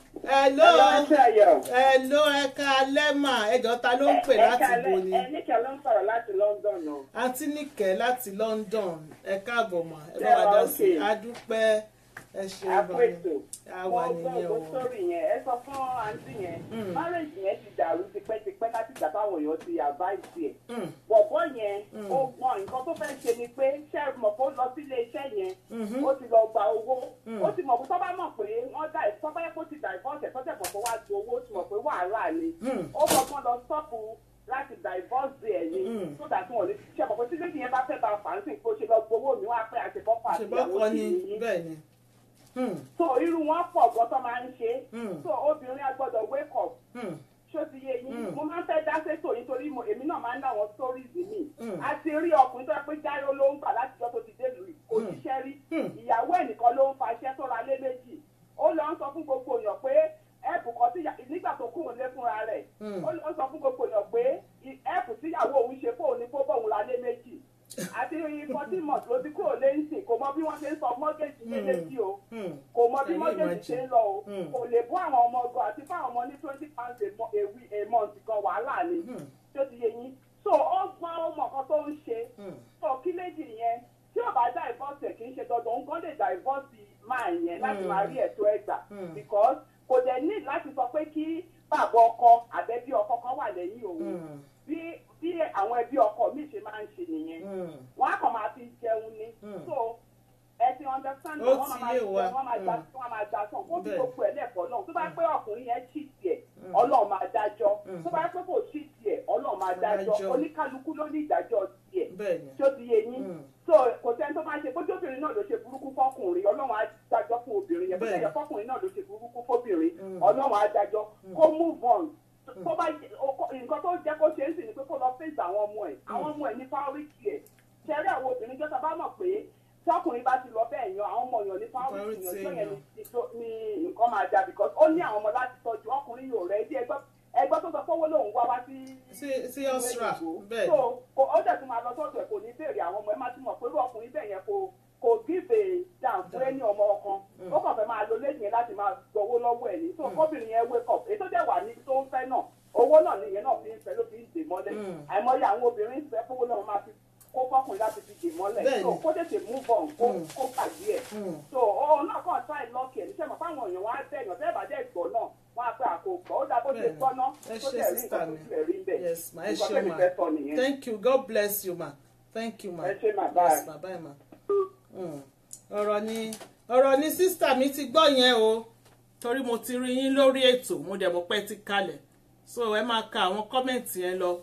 hello Ayọ̀. hello ẹ̀ka lẹ́mà ẹjọ́ ta ló ń pè láti bo ni Ẹnìkẹ́ ló ń sọ̀rọ̀ láti London o. àǹtí nìkẹ́ láti London ẹ káàbọ̀ mà ẹ bá Ṣé wa wà dá sí i okay? adúpẹ́ ẹ ṣe Àpètò. àwa Wọ́n gbọ́ nìyẹn o ògbó sórí yẹn. Ẹ sọ fún àǹtí yẹn. Mm. Márèjì yẹn ti dàrú tipẹ́tipẹ́ láti ìgbà táwọn èèyàn ti àbáìsì ẹ̀. Mm, Bọ̀bọ́ yẹn, Mm. ó gbọ́n nǹkan tó fẹ́ ṣe ni pé ṣé mọ̀ kó lọ sílé iṣẹ́ yẹn. mhm, ó ti lọ gba owó Mm. ó ti mọ̀ pé tọ́ba mọ̀ pé wọ́n dá ẹ̀ tọ́ba yẹ kó ti divorce ẹ̀ tọ́jà mọ̀ pé wá ju owó ó ti mọ̀ pé wàhálà ni mm, ó fọgbọ́n lọ sọ́ọ̀pù láti divorce ẹ̀ ni Mm. so that wọn ò lè ṣe mọ̀ pé tí lẹ́yìn yẹn bá fẹ́ bá fàǹsì kó ṣe lọ gbowó mi wọ́n á pẹ́ àṣepọ́pọ̀ àti ṣùgbọ́n ìyàwó kọ́ sì ni ní bẹ́ẹ̀ ni Mm, so irú wọn pọ̀ gan tó máa ń ṣe Mm. so obìnrin á gbọ́dọ̀ wake up mm, ṣó ti yé yín Mm. mo máa ń fẹ́ dá sétò nítorí mo èmi náà máa ń ná àwọn stories mi Mm. a ti rí ọkùnrin tó yẹ pé jáyó ló ń gbà láti jọ́ tó ti dé lùi kò Mm. ṣiṣẹ́ rí Mm. ìyàwó ẹnìkan ló ń faṣẹ́ tó ra lé méjì ó lọ ń sọ fún gbogbo èèyàn pé ẹ̀bù kan tí nígbà tó kúrò lé fúnra rẹ̀ Mm. ó lọ sọ fún gbogbo èèyàn pé ẹ̀bù tíyàwó òun ṣe fóun ní kó bóun ra lé méjì àti fourteen months ló ti kúrò lé ń sìn kò mọ bí wọ́n ṣe ń sọ mọ́gẹ́jì lé Mm. méjì o mm, kò mọ bí Can you mọ́gẹ́jì imagine? ṣe ń lọ o Mm. kò lè bọ́ àwọn ọmọ ọgọ́ àti fáwọn ọmọ ní twenty pounds a mo- a week a month gan wàhálà ni mm, tó ti yé yín so ó gbọ́n ó mọ̀ kan tó ń ṣe mm, so kí méjì yẹn tí ò bá divorce ẹ̀ kì í ṣe dandan òun kan lè divorce máa yẹn láti Mm. máa rí ẹ̀tọ́ ẹ̀gbà Mm. because kò dẹ̀ ní láti sọ pé kí bàbá ọkọ àbẹ́bí ọkọ kan wà lẹ́yìn òun mm, bí bí àwọn ẹbí ọkọ mi ṣe máa ń ṣe nìyẹn mm, wọn á kàn máa fi jẹun ni Mm. so ẹ ti understand Ó wọn ti máa yé jẹun wa. wọn máa gba Mm. wọn máa gba sàn kó bí Bẹ́ẹ̀. gbogbo ẹ lẹ́kọ̀ọ́ náà tó bá pé ọkùnrin yẹn cheat ẹ̀ Mm. ọlọ́run máa dájọ́ Mm. tó bá pé kò cheat ẹ̀ ọlọ́run máa dájọ́ Dájọ́. oníkálukú ló ní ìdájọ́ tiẹ̀ bẹ́ẹ̀ ni tí ó ti yé yín Mm. so kò sẹ́ni tó máa ṣe bójú obìnrin náà ló ṣe burúkú fọkùnrin ọlọ́run á dájọ́ fún obìnrin yẹn bójú Bẹ́ẹ̀. ẹ̀yẹ fọkùnrin náà ló ṣe burúkú fóbìnrin Mm. ọlọ́run á dájọ́ kó move on tó bá jẹ- o- kó- nǹkan tó jẹ́ kó ṣe é sì ni pé kó lọ fèsì àwọn ọmọ ẹ̀ àwọn ọmọ ẹ̀ ní priority ẹ̀ ṣẹ́rí àwọn obìnrin jọ́ta bá mọ̀ pé tọkùnrin bá ti lọ bẹ́ẹ̀ yan àwọn ọmọ yàn ní priority Priority yàn tó yẹn èèyàn. ni- tó- ni nǹkan máa da because ó ní àwọn ọmọ láti tọ́jú ọkùnrin yóò rẹ̀ ẹ́ dí ẹgbẹ́ ẹgbẹ́ tó sọ pé owó lòun wá wá sí sí sí Austria bẹ́ẹ̀ so ni kò ó dẹ̀ tún máa lọ sọ́dọ̀ ẹ̀ kò ní béèrè àwọn ọmọ ẹ̀ máa ti mọ̀ pé irú ọkùnrin bẹ́ẹ̀ yẹn kò kò give a down fún ẹni ọmọ ọkan ó kàn fẹ́ máa lo lẹ́yìn yẹn láti máa gbowó lọ́wọ́ ẹ̀ ní so kóbìnrin yẹn wake up èyí tó dẹ̀ wà ní tó ń fẹ́ náà owó náà nìyẹn náà fi ń fẹ́ ló fi ń dè mọ́lẹ̀ Mm. àìmọye àwọn obìnrin fẹ́ fowó náà máa fi kó fọkùnrin láti fi dè mọ́lẹ̀ Bẹ́ẹ̀ni. so kó tètè move on kó Mm. kó pàdé ẹ̀ Mm. so òun náà kàn try luck ẹ̀ níṣẹ́ mọ̀ fáwọn èèyàn wọn á bẹ̀ yàn tẹ́ẹ̀ bá dẹ̀ gbọ́ náà wọn á pẹ́ àkókò ó dà bó ṣe Bẹ́ẹ̀ni. gbọ́ náà Ẹ tó ṣé tẹ̀ rí sister nǹkan tó mi. tilẹ̀ rí bẹ́ẹ̀ yes ma ẹ nǹkan ṣé tẹ́mi ma fẹ́ sọ nìyẹn. thank you god bless you ma thank you ma Ẹ ṣé ma, yes bye. ma bye ma Mm. ọ̀rọ̀ ni ọ̀rọ̀ ni sísítà mi ti gbọ́ yẹn o torí mo ti rí yín lórí ètò mo dẹ̀ mọ̀ pé ti kalẹ̀ so ẹ máa ka àwọn kọ́mẹ̀ntì yẹn lọ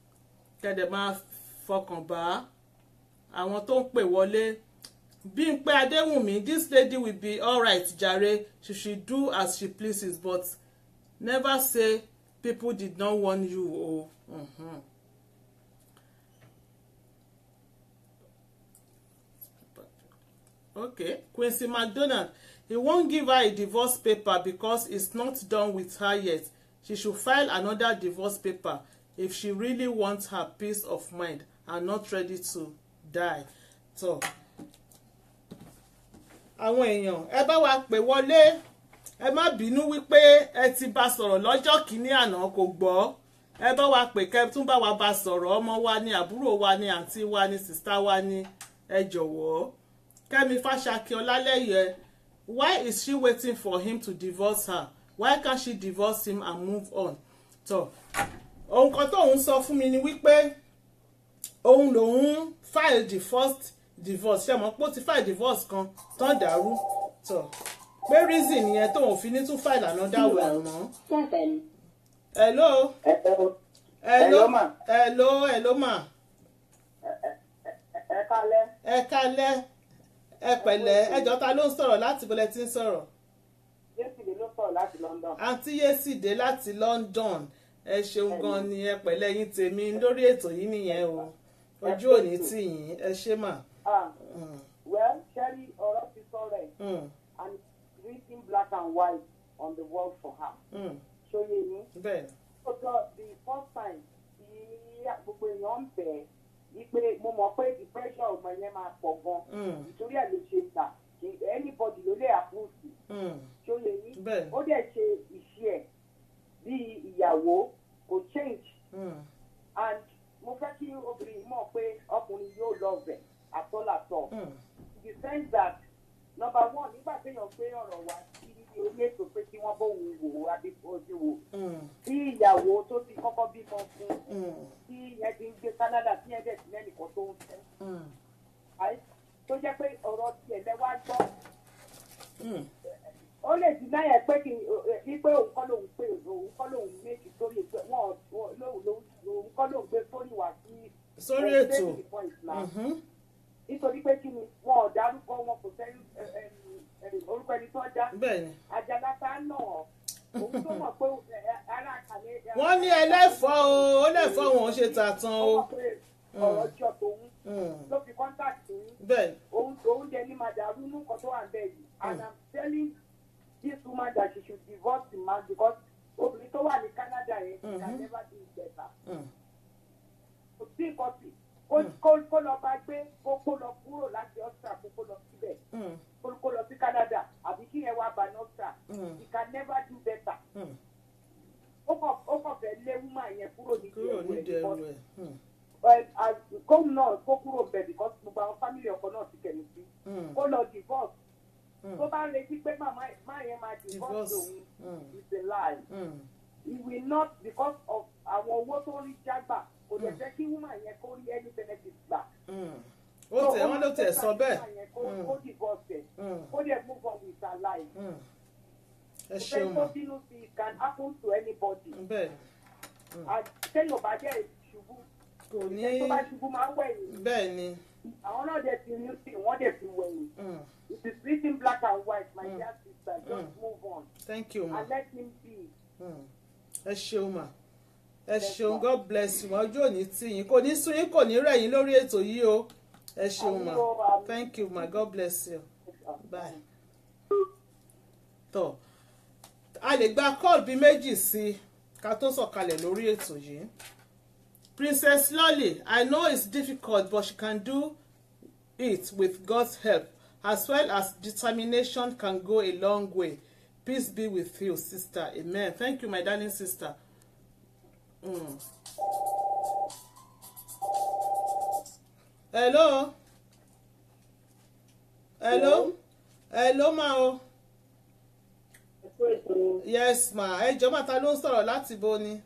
kẹ́dẹ̀ máa fọkàn bá àwọn tó ń pè wọlé Bímpé Adéwùnmí this lady will be alright jare she should do as she pleases but never say people did not warn you o. Mhm. Okay, Quincy McDonald he won't give her a divorce paper because it's not done with her yet she should file another divorce paper if she really wants her peace of mind and not ready to die. So, àwọn èèyàn ẹ bá wa pè wọlé ẹ má bínú wípé ẹ ti bá sọ̀rọ̀ lọ́jọ́ kìíní àná kò gbọ́ ẹ bá wa pè kẹ́ tún bá wa bá sọ̀rọ̀ ọmọ wa ni àbúrò wa ni àǹtí wa ni sìstá wa ni ẹ jọ̀wọ́ Kẹ́mi Fáṣakí Ọlálẹ́yẹ why is she waiting for him to divorce her why can't she divorce him and move on tó ohun kan tóun sọ fún mi ni wípé òun lòun file the first divorce ṣe mọ̀ pé ó ti file divorce kan tán dàrú tó pé reason nìyẹn tóun fi ní tún file another one mọ́. seven, hello Hello. hello Hello, ma. hello hello ma ẹ kálẹ́ ẹ kálẹ́ ẹ pẹ̀lẹ́ ẹjọ́ ta ló ń sọ̀rọ̀ láti bọ́lẹ̀ tí ń sọ̀rọ̀ jésì lè ló sọ̀rọ̀ láti London. àǹtí yésìdé láti London ẹ ṣeun gan ni ẹ pẹ̀lẹ́ yín tèmi lórí ètò yìí nìyẹn o ojú òní tì yín ẹ ṣé mà. ah Mm, well sherry ọ̀rọ̀ ti sọ̀rọ̀ ẹ̀ mm, and it's written black and white on the wall for her. mm, ṣóyè ní. bẹ́ẹ̀ ni. ọjọ́ the first time tí gbogbo èèyàn ń bẹ̀ ẹ́ wípé mo mọ̀ pé the pressure ọmọ yẹn máa pọ̀ gan. Mm, nítorí ẹ̀ ló ṣe gbà kí anybody ló lè approve mm, ṣóyè ní. bẹ́ẹ̀ ni. ó dẹ̀ ṣe nọmba one nígbà téèyàn gbé ọ̀rọ̀ wá sí orí ètò pé kí wọ́n bóun wò ó adébójú wò Mm, tí ìyàwó tó ti kọ́kọ́ bímọ fún mm, tí ìyẹn ti ń gbé Canada tí ìyẹn dẹ̀ ti lẹ́nìkan tó ń fẹ́ mm, àì tó jẹ́ pé ọ̀rọ̀ tiẹ̀ lẹ́wà gbọ́ mm. ó lè dín náà yẹn pé kí ní pé òun kọ́ lòun pé òun kọ́ lòun méjì sórí pé wọ́n lòun lòun kọ́ lòun gbé sórí wá sí sórí ẹ̀, ètò Daily Point now. Mhm, nítorí pé kí ni wọn ò dárúkọ wọn kò sẹ́yìn orúkọ ẹni tó dá bẹ́ẹ̀ ni àjàlá tá náà òun tó mọ̀ pé ẹ, ara àkàlẹ̀ wọ́n ní ẹlẹ́fọ́ o ó lẹ́fọ́ wọn ò ṣe tàtàn ó o mọ̀ pé ọ̀rọ̀ jọ tòun Mm, ló fi contact òun bẹ́ẹ̀ ni òun òun jẹ ní màdàrú nǹkan tó wà ń bẹ̀ yìí and i'm telling this woman that she should divorce the man because obìnrin tó wà ní Canada yẹn she can Mhm. never do it better Mm, kò sí nǹkan sí kó- kó kó lọ bá gbé kó kó lọ kúrò láti Australia kó kó lọ síbẹ̀ mm, kó kó lọ sí Canada àbí kí yẹn wá bá ní Australia mm, he can never do better mm. ó kàn ó kàn fẹ́ lé woman yẹn kúrò nídìí kúrò ẹ̀rù ẹ̀ nídìí ẹrù because ẹ̀ Mm, well, as kóun náà kó kúrò bẹ̀ because gbogbo àwọn family ọkọ náà ti kẹ̀lé sí mm, kó lọ divorce mm. tó bá ń retí pé màmá máa yẹn máa divorce divorce òun Mm, is a lie mm, he will not because of àwọn owó tó rí jágbà kò lè Mm. jẹ́ kí woman yẹn kó rí any benefit gbà. mm. ó tẹ̀ wọ́n ló tẹ̀ sọ bẹ́ẹ̀ kó Mm. kó divorce ẹ̀ Mm, kó dẹ̀ move on with her life. mm. ẹ kò ṣeun fẹ́ mà tó bínú sí it can happen to anybody. bẹ́ẹ̀ And téèyàn bá jẹ́ ìṣubú kò ní ẹni tó bá ṣubú máa ń wẹ̀yìn bẹ́ẹ̀ ni àwọn náà dẹ̀ ti rí sí wọ́n dẹ̀ ti wẹ̀yìn. Mm, it is written black and white my Mm. dear sister just Mm. move on thank you ma and let him be. Mm. ẹ ṣeun mà ẹ Yes, ṣeun ma. god bless you ọjọ́ òní tí yín kò ní sún yín kò ní rẹ̀ yín lórí ètò yìí o ẹ ṣeun mà Àmì o, àmì. thank you ma god bless you bye. tọ́ a lè gba call bíi méjì sí i ká tó sọ̀kalẹ̀ lórí ètò yìí princess lolly i know it's difficult but she can do it with god's help as well as determination can go a long way peace be with you sister amen thank you my darling sister. Mm. hello hello hello ma o yes ma ẹ jọ̀ọ́ mà ta ló ń sọ̀rọ̀ láti bo ni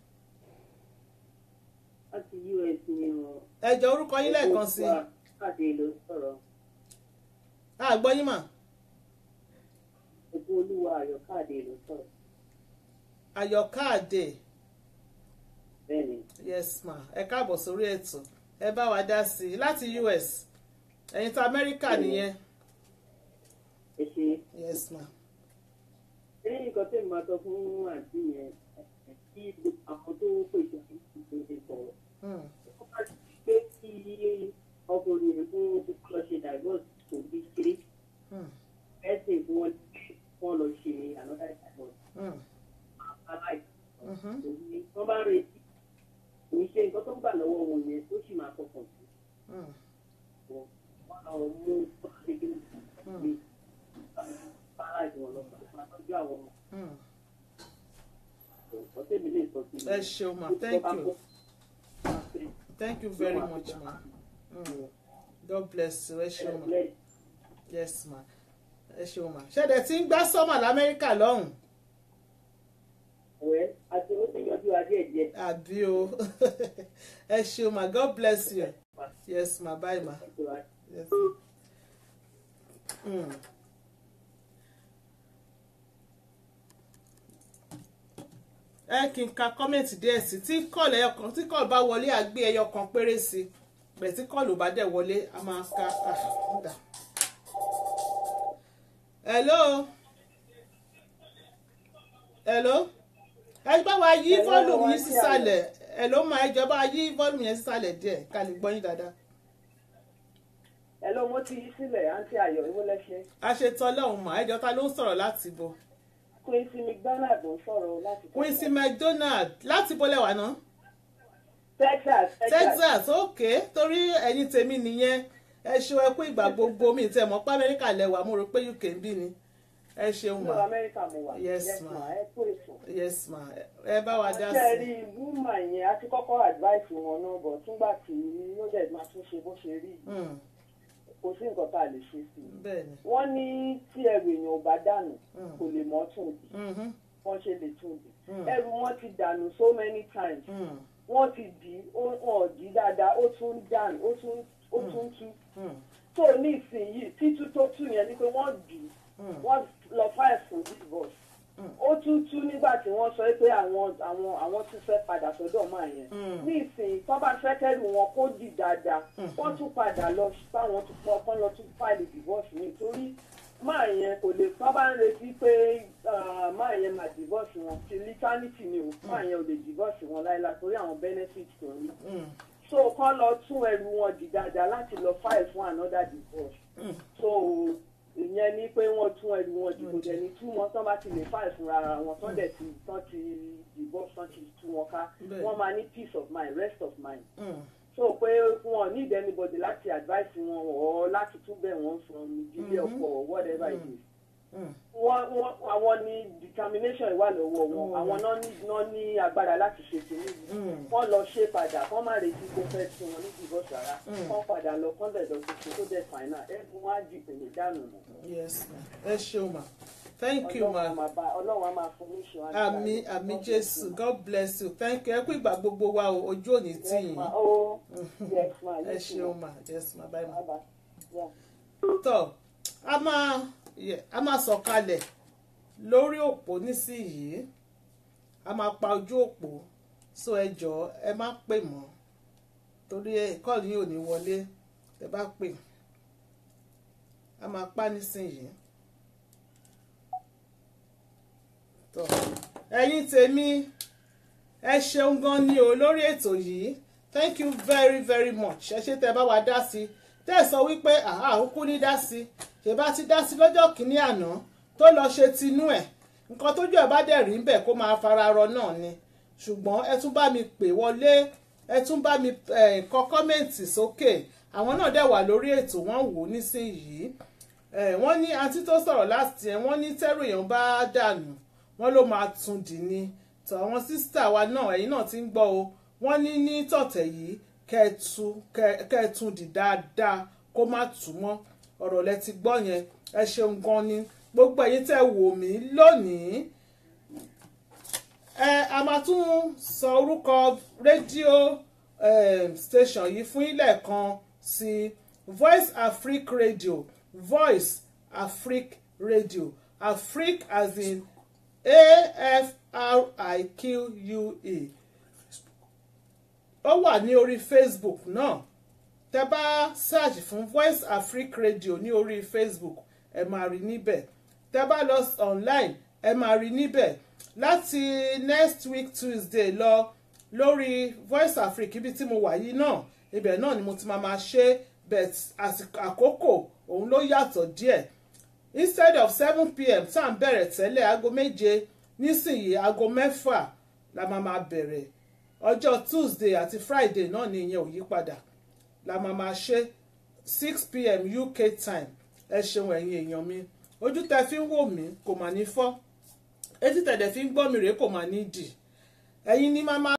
láti us ni o. ẹ jọ̀ọ́ orúkọ yín lẹ́ẹ̀kan sí i káàdé ló sọ̀rọ̀ a gbọ́ yín mà ẹgbẹ́ olúwa ayọ̀ káàdé ló sọ̀rọ̀ àyọ̀ká àdè bẹ́ẹ̀ ni yes ma ẹ káàbọ̀ sórí ètò ẹ bá wa dá sí i láti us ẹ̀yin ta amẹ́ríkà nìyẹn ẹ ṣe yes ma lẹ́yìn nǹkan tẹ̀ máa sọ fún àǹtí yẹn kí àwọn tó pèsè ìpèsè sọ̀rọ̀ Mm, ó bá ti pé kí ọkùnrin yẹn fún lọ ṣe divorce kò bí kéré mm, ẹsẹ̀ fún wọn wọn lọ ṣe another divorce mm, aláì mhm, wọ́n bá ń retí kò ń ṣe nǹkan tó ń gbà lọ́wọ́ wọn yẹn ó sì máa fọkàn sí mm, wọn wọn lọ mú ọ̀ṣẹ́gbẹ́ mi bára ìwọ̀n lọ máa tọ́jú àwọn ọmọ mm. ọ̀tẹ́ mi lè sọ sí i. ẹ ṣeun ma thank you thank you very much ma mm. god bless you ẹ ṣeun ma yes ma ẹ ṣeun ma ṣẹ̀dẹ̀ tí ń gbá sọ́mà lamẹ́ríkà lọ́hùn Ọ̀rẹ́ àti ó ti yọjú adé ẹ̀jẹ̀. àbí o ẹ ṣeun ma god bless you yes ma bye ma. Yes. Mm. ẹ kí n ka kọ́mẹ̀ntì díẹ̀ sí tí kọ́ọ̀lù ẹyọ kan tí kọ́ọ̀lù bá wọlé àgbé ẹyọ kan péré sí bẹ̀ tí kọ́ọ̀lù bá dẹ̀ wọlé a máa ka àdá. hello hello ẹ gbọ́ wa yí Hello, fọ́ọ̀lù wá yín sí sísàlẹ̀ hello ma ẹ jọba yí fọ́ọ̀lù yẹn sísàlẹ̀ díẹ̀ ká lè gbọ́ yín dáadáa. Hello, mo ti yí sílẹ̀ àǹtí ayọ̀ ìwọ lẹ́ṣẹ̀. a ṣe tọ́lọ́hún mà ẹ jọ ta ló ń sọ̀rọ̀ láti bo. Quincy McDonald ló ń sọ̀rọ̀ láti Quincy McDonald láti bọ́lẹ̀ wà náà. Texas Texas ok torí ẹ̀yin tèmi nìyẹn ẹ ṣeun ẹ kú ìgbà gbogbo mi tẹ mọ̀ pé Amẹ́ríkà lẹ́wà mo rò pé UK ń bí ni ẹ ṣeun Ní mà Amẹ́ríkà mo wà. Yes, Yes ma. ma. Ẹ kú èso. yes ma ẹ bá wa dá Ṣé ẹ sí rí wúmà yẹn a ti kọ́kọ́ advice wọn náà bọ̀ túngbà tí ó dẹ̀ máa tún ṣe bó ṣe rí. Mm, kò sí nǹkan tá a lè ṣe sí i bẹ́ẹ̀ ni wọ́n ní tí ẹrù èèyàn ò bá dànù Mm. kò lè mọ́ tún di Mhm. wọ́n ṣe lè tún di Mm. ẹrù wọn ti dànù so many times Mm. wọ́n ti dì í ó- wọn ò dì í dáadáa ó tún dànù ó tún ó tún tú Mm. tó ní ìsinyìí títú tó tú yẹn ni pé wọ́n dì í Mm. wọ́n lọ file for divorce Mm. ó tún tú nígbà tí wọ́n sọ pé àwọn àwọn àwọn tún fẹ́ padà sọ́dọ̀ máa yẹn Mm. ní ìsìn tó bá fẹ́ kẹ́rù wọn kó dì dáadáa Mm. wọ́n tún padà lọ báwọn tún pọ̀ kán lọ tún file divorce mi torí máa yẹn kò lè tó bá ń retí pé ah, máa yẹn máa divorce wọn ti liternity ni o máa yẹn ò lè divorce wọn láéláé torí àwọn benefits tó ń rí Mm. so kán lọ tún ẹrù wọn dì dáadáa láti lọ file fún another divorce Mm. so ìyẹn ni pé wọ́n tún ẹrù wọn dì kò dẹ̀ ní tú wọn tán bá ti lè file fúnra ara wọn tán dẹ̀ ti tán ti divorce tán ti tú wọn ká Bẹ́ẹ̀. wọ́n máa ní peace of mind rest of mind Mm. so pé wọn need anybody láti advice wọn or láti tún bẹ̀ wọ́n from ìdílé Mhm. ọkọ or whatever it Mm. is Mm. wọ́n wọ́n àwọn ní determination wà lọ́wọ́ wọn Lọ́wọ́ àwọn wọn. náà ní náà ní agbára láti ṣe kìíní yìí Mm. wọ́n lọ ṣe padà wọ́n má retí kó fẹ́ tí wọn ní divorce rárá Mm. wọ́n padà lọ kán lẹ̀ lọ tuntun tó dẹ̀ fàìnà ẹ̀bùn wọn á di ìpèlè dànù mọ́. yes ma ẹ ṣeun ma thank you ma Ọlọ́run á máa bá- ọlọ́run á máa fún ní ìṣọ́ àmì àmì jésù god bless you thank you ẹ kú ìgbà gbogbo wa o ojú òní tì Yes, yín ma. Oh, yes, ma. ẹ Yes, ṣeun ma. ma yes ma bye ma. Bye bye. Yeah. tọ a máa yẹ a máa sọ̀kalẹ̀ lórí òpó nísìnyìí a máa pa ojú òpó so ẹ jọ̀ọ́ ẹ má pè mọ́ torí ẹ kọ́ọ̀lù yìí ò ní wọlé ẹ bá pè a máa pa nísìnyìí tọ ẹ̀yin tèmi ẹ ṣeun gan ni o lórí ètò yìí thank you very very much ẹ ṣé tẹ́ bá wa dá sí tẹ́ ẹ sọ wípé àhá òkú ní dá sí ṣe bá ti dá sí lọ́jọ́ kìíní àná tó lọ ṣe tinú ẹ̀ nǹkan tójú ẹ̀ bá dẹ̀ rí ń bẹ̀ kó máa fara rọ náà ni ṣùgbọ́n ẹ tún bá mi pè wọlé ẹ tún bá mi eh, kọ kọ́mẹ̀ǹtì sókè àwọn náà dẹ̀ wà lórí ètò wọ́n wò ó nísìnyìí Eh, wọ́n ní àǹtí tó sọ̀rọ̀ láti ẹ̀ wọ́n ní tẹ́rù èèyàn bá dànù wọ́n ló máa tún dì ní tọ́ àwọn sísítà wa náà ẹ̀yin náà ti ń gbọ́ o wọ́n ní ní tọ̀tẹ̀ yìí kẹ́ẹ̀tù kẹ́ẹ̀tún dì dáadáa kó má tù mọ́ ọ̀rọ̀ lẹ ti gbọ́ yẹn ẹ ṣeun gan ni gbogbo ẹ̀yin tẹ́ wò mí lónìí ẹ a máa tún sọ orúkọ rédíò um, station yìí fún ilẹ̀ kan sí Voice Afrique Radio Voice Afrique Radio Afrique as in A-F-R-I-Q-U-E ó wà ní orí Facebook náà tẹ bá search fún Voice Afrique Radio ní orí Facebook ẹ máa rí níbẹ̀ tẹ bá lọ online ẹ máa rí níbẹ̀ láti next week Tuesday lọ lórí Voice Afrique ibi tí mo wà yìí náà ibẹ̀ náà ni mo ti máa máa ṣe bet àsìkò àkókò òun ló yàtọ̀ díẹ̀ instead of seven pm tá à ń bẹ̀rẹ̀ tẹ́lẹ̀ aago méje nísìnyí aago mẹ́fà la máa máa bẹ̀rẹ̀ ọjọ́ Tuesday àti Friday náà ni ìyẹn ò yí padà la máa máa ṣe six pm UK time ẹ ṣeun ẹ̀yin èèyàn mi ojú tẹ fi ń wò mí kò mà ní fọ́ etí tẹ̀dẹ̀ fi ń gbọ́ mi rèé kò mà ní dì ẹ̀yin ni máa máa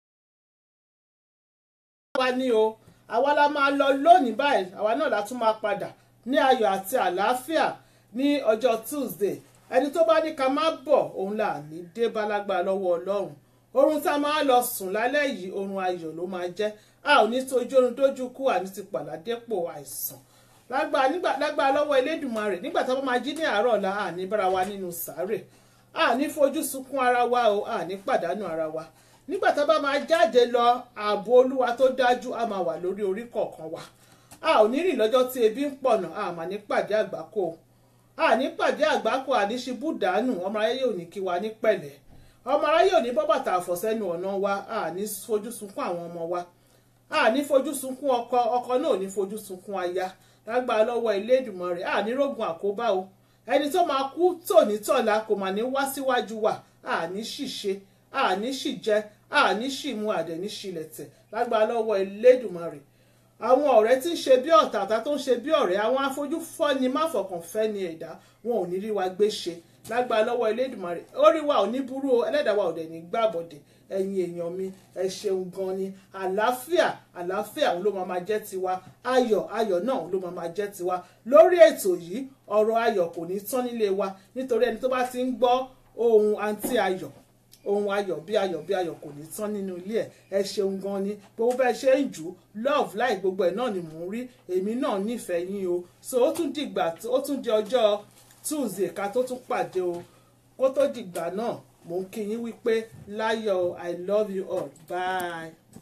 wá ní o àwa la máa lọ lónìí báyìí àwa náà la tún máa padà ní ayọ̀ àti àlàáfíà ní ọjọ́ Tuesday ẹni tó bá ní ká má bọ̀ òun là ní dé bálágbá lọ́wọ́ Ọlọ́run oorun tá a máa lọ sùn lálẹ́ yìí oorun ayọ̀ ló máa jẹ́ a ò ní tójú oorun dójú kú àní ti pàdádépò àìsàn lágbà nígbà lágbà lọ́wọ́ Elédùmarè nígbà tá a bá máa jí ní àárọ̀ ọ̀la a ní bára wa nínú sàárè a ní fojú sunkún ara wa o a ní pàdánù ara wa nígbà tá a bá máa jáde lọ ààbò Olúwa tó dájú a máa wà lórí orí kọ̀ọ̀kan wa a ò ní rìn lọ́jọ́ tí ebi ń pọ̀nà a mà ní pàdé àgbákò a ní pàdé àgbákò àníṣibú dànù ọmọ aráyé ò ní kí wa ní pẹ̀lẹ́ ọmọ aráyé ò ní bọ́ bàtà àfọ̀sẹ́nu ọ̀nà wa a ní fojú sunkún àwọn ọmọ wa a ní fojú sunkún ọkọ ọkọ náà ò ní fojú sunkún aya lágbára lọ́wọ́ Elédùmarè a ní rógun àkóbá o ẹni tó máa kú tòní tọ̀la kò mà ní wá síwájú wa a ní ṣìṣe a ní ṣìjẹ a ní ṣìmú àdẹ̀ ní ṣìlẹ̀tẹ̀ lágbára lọ́wọ́ Elédùmarè àwọn ọ̀rẹ́ tí ń ṣe bí ọ̀tá àtà tó ń ṣe bí ọ̀rẹ́ àwọn afojúfọ́ni máfọ̀kànfẹ́ ni ẹ̀dá wọn ò ní rí wa gbé ṣe lágbára lọ́wọ́ Elédùmarè orí wa ò ní burú o ẹlẹ́dàá wa ò dẹ̀ ní gbàbọ̀dẹ̀ ẹ̀yin èèyàn mi ẹ ṣeun gan ni àlàáfíà àlàáfíà òun ló máa máa jẹ́ tiwa ayọ̀ ayọ̀ náà òun ló máa máa jẹ́ tiwa lórí ètò yìí ọ̀rọ̀ ayọ̀ kò ní tán nílé wa nítorí ẹni tó bá ti ń gbọ́ ohun àǹtí ayọ̀ ohun ayọ̀ bí ayọ̀ bí ayọ̀ kò ní tán nínú ilé ẹ̀ ẹ ṣeun gan ni gbogbo bẹ́ẹ̀ ṣe ń jù ú love láì gbogbo ẹ̀ náà ni mò ń rí èmi náà nífẹ̀ẹ́ yín o so ó tún dìgbà ó tún di ọjọ́ tuesday ká tó tún pàdé o kó tó dìgbà náà mò ń kí yín wípé láyọ̀ i love you all bye.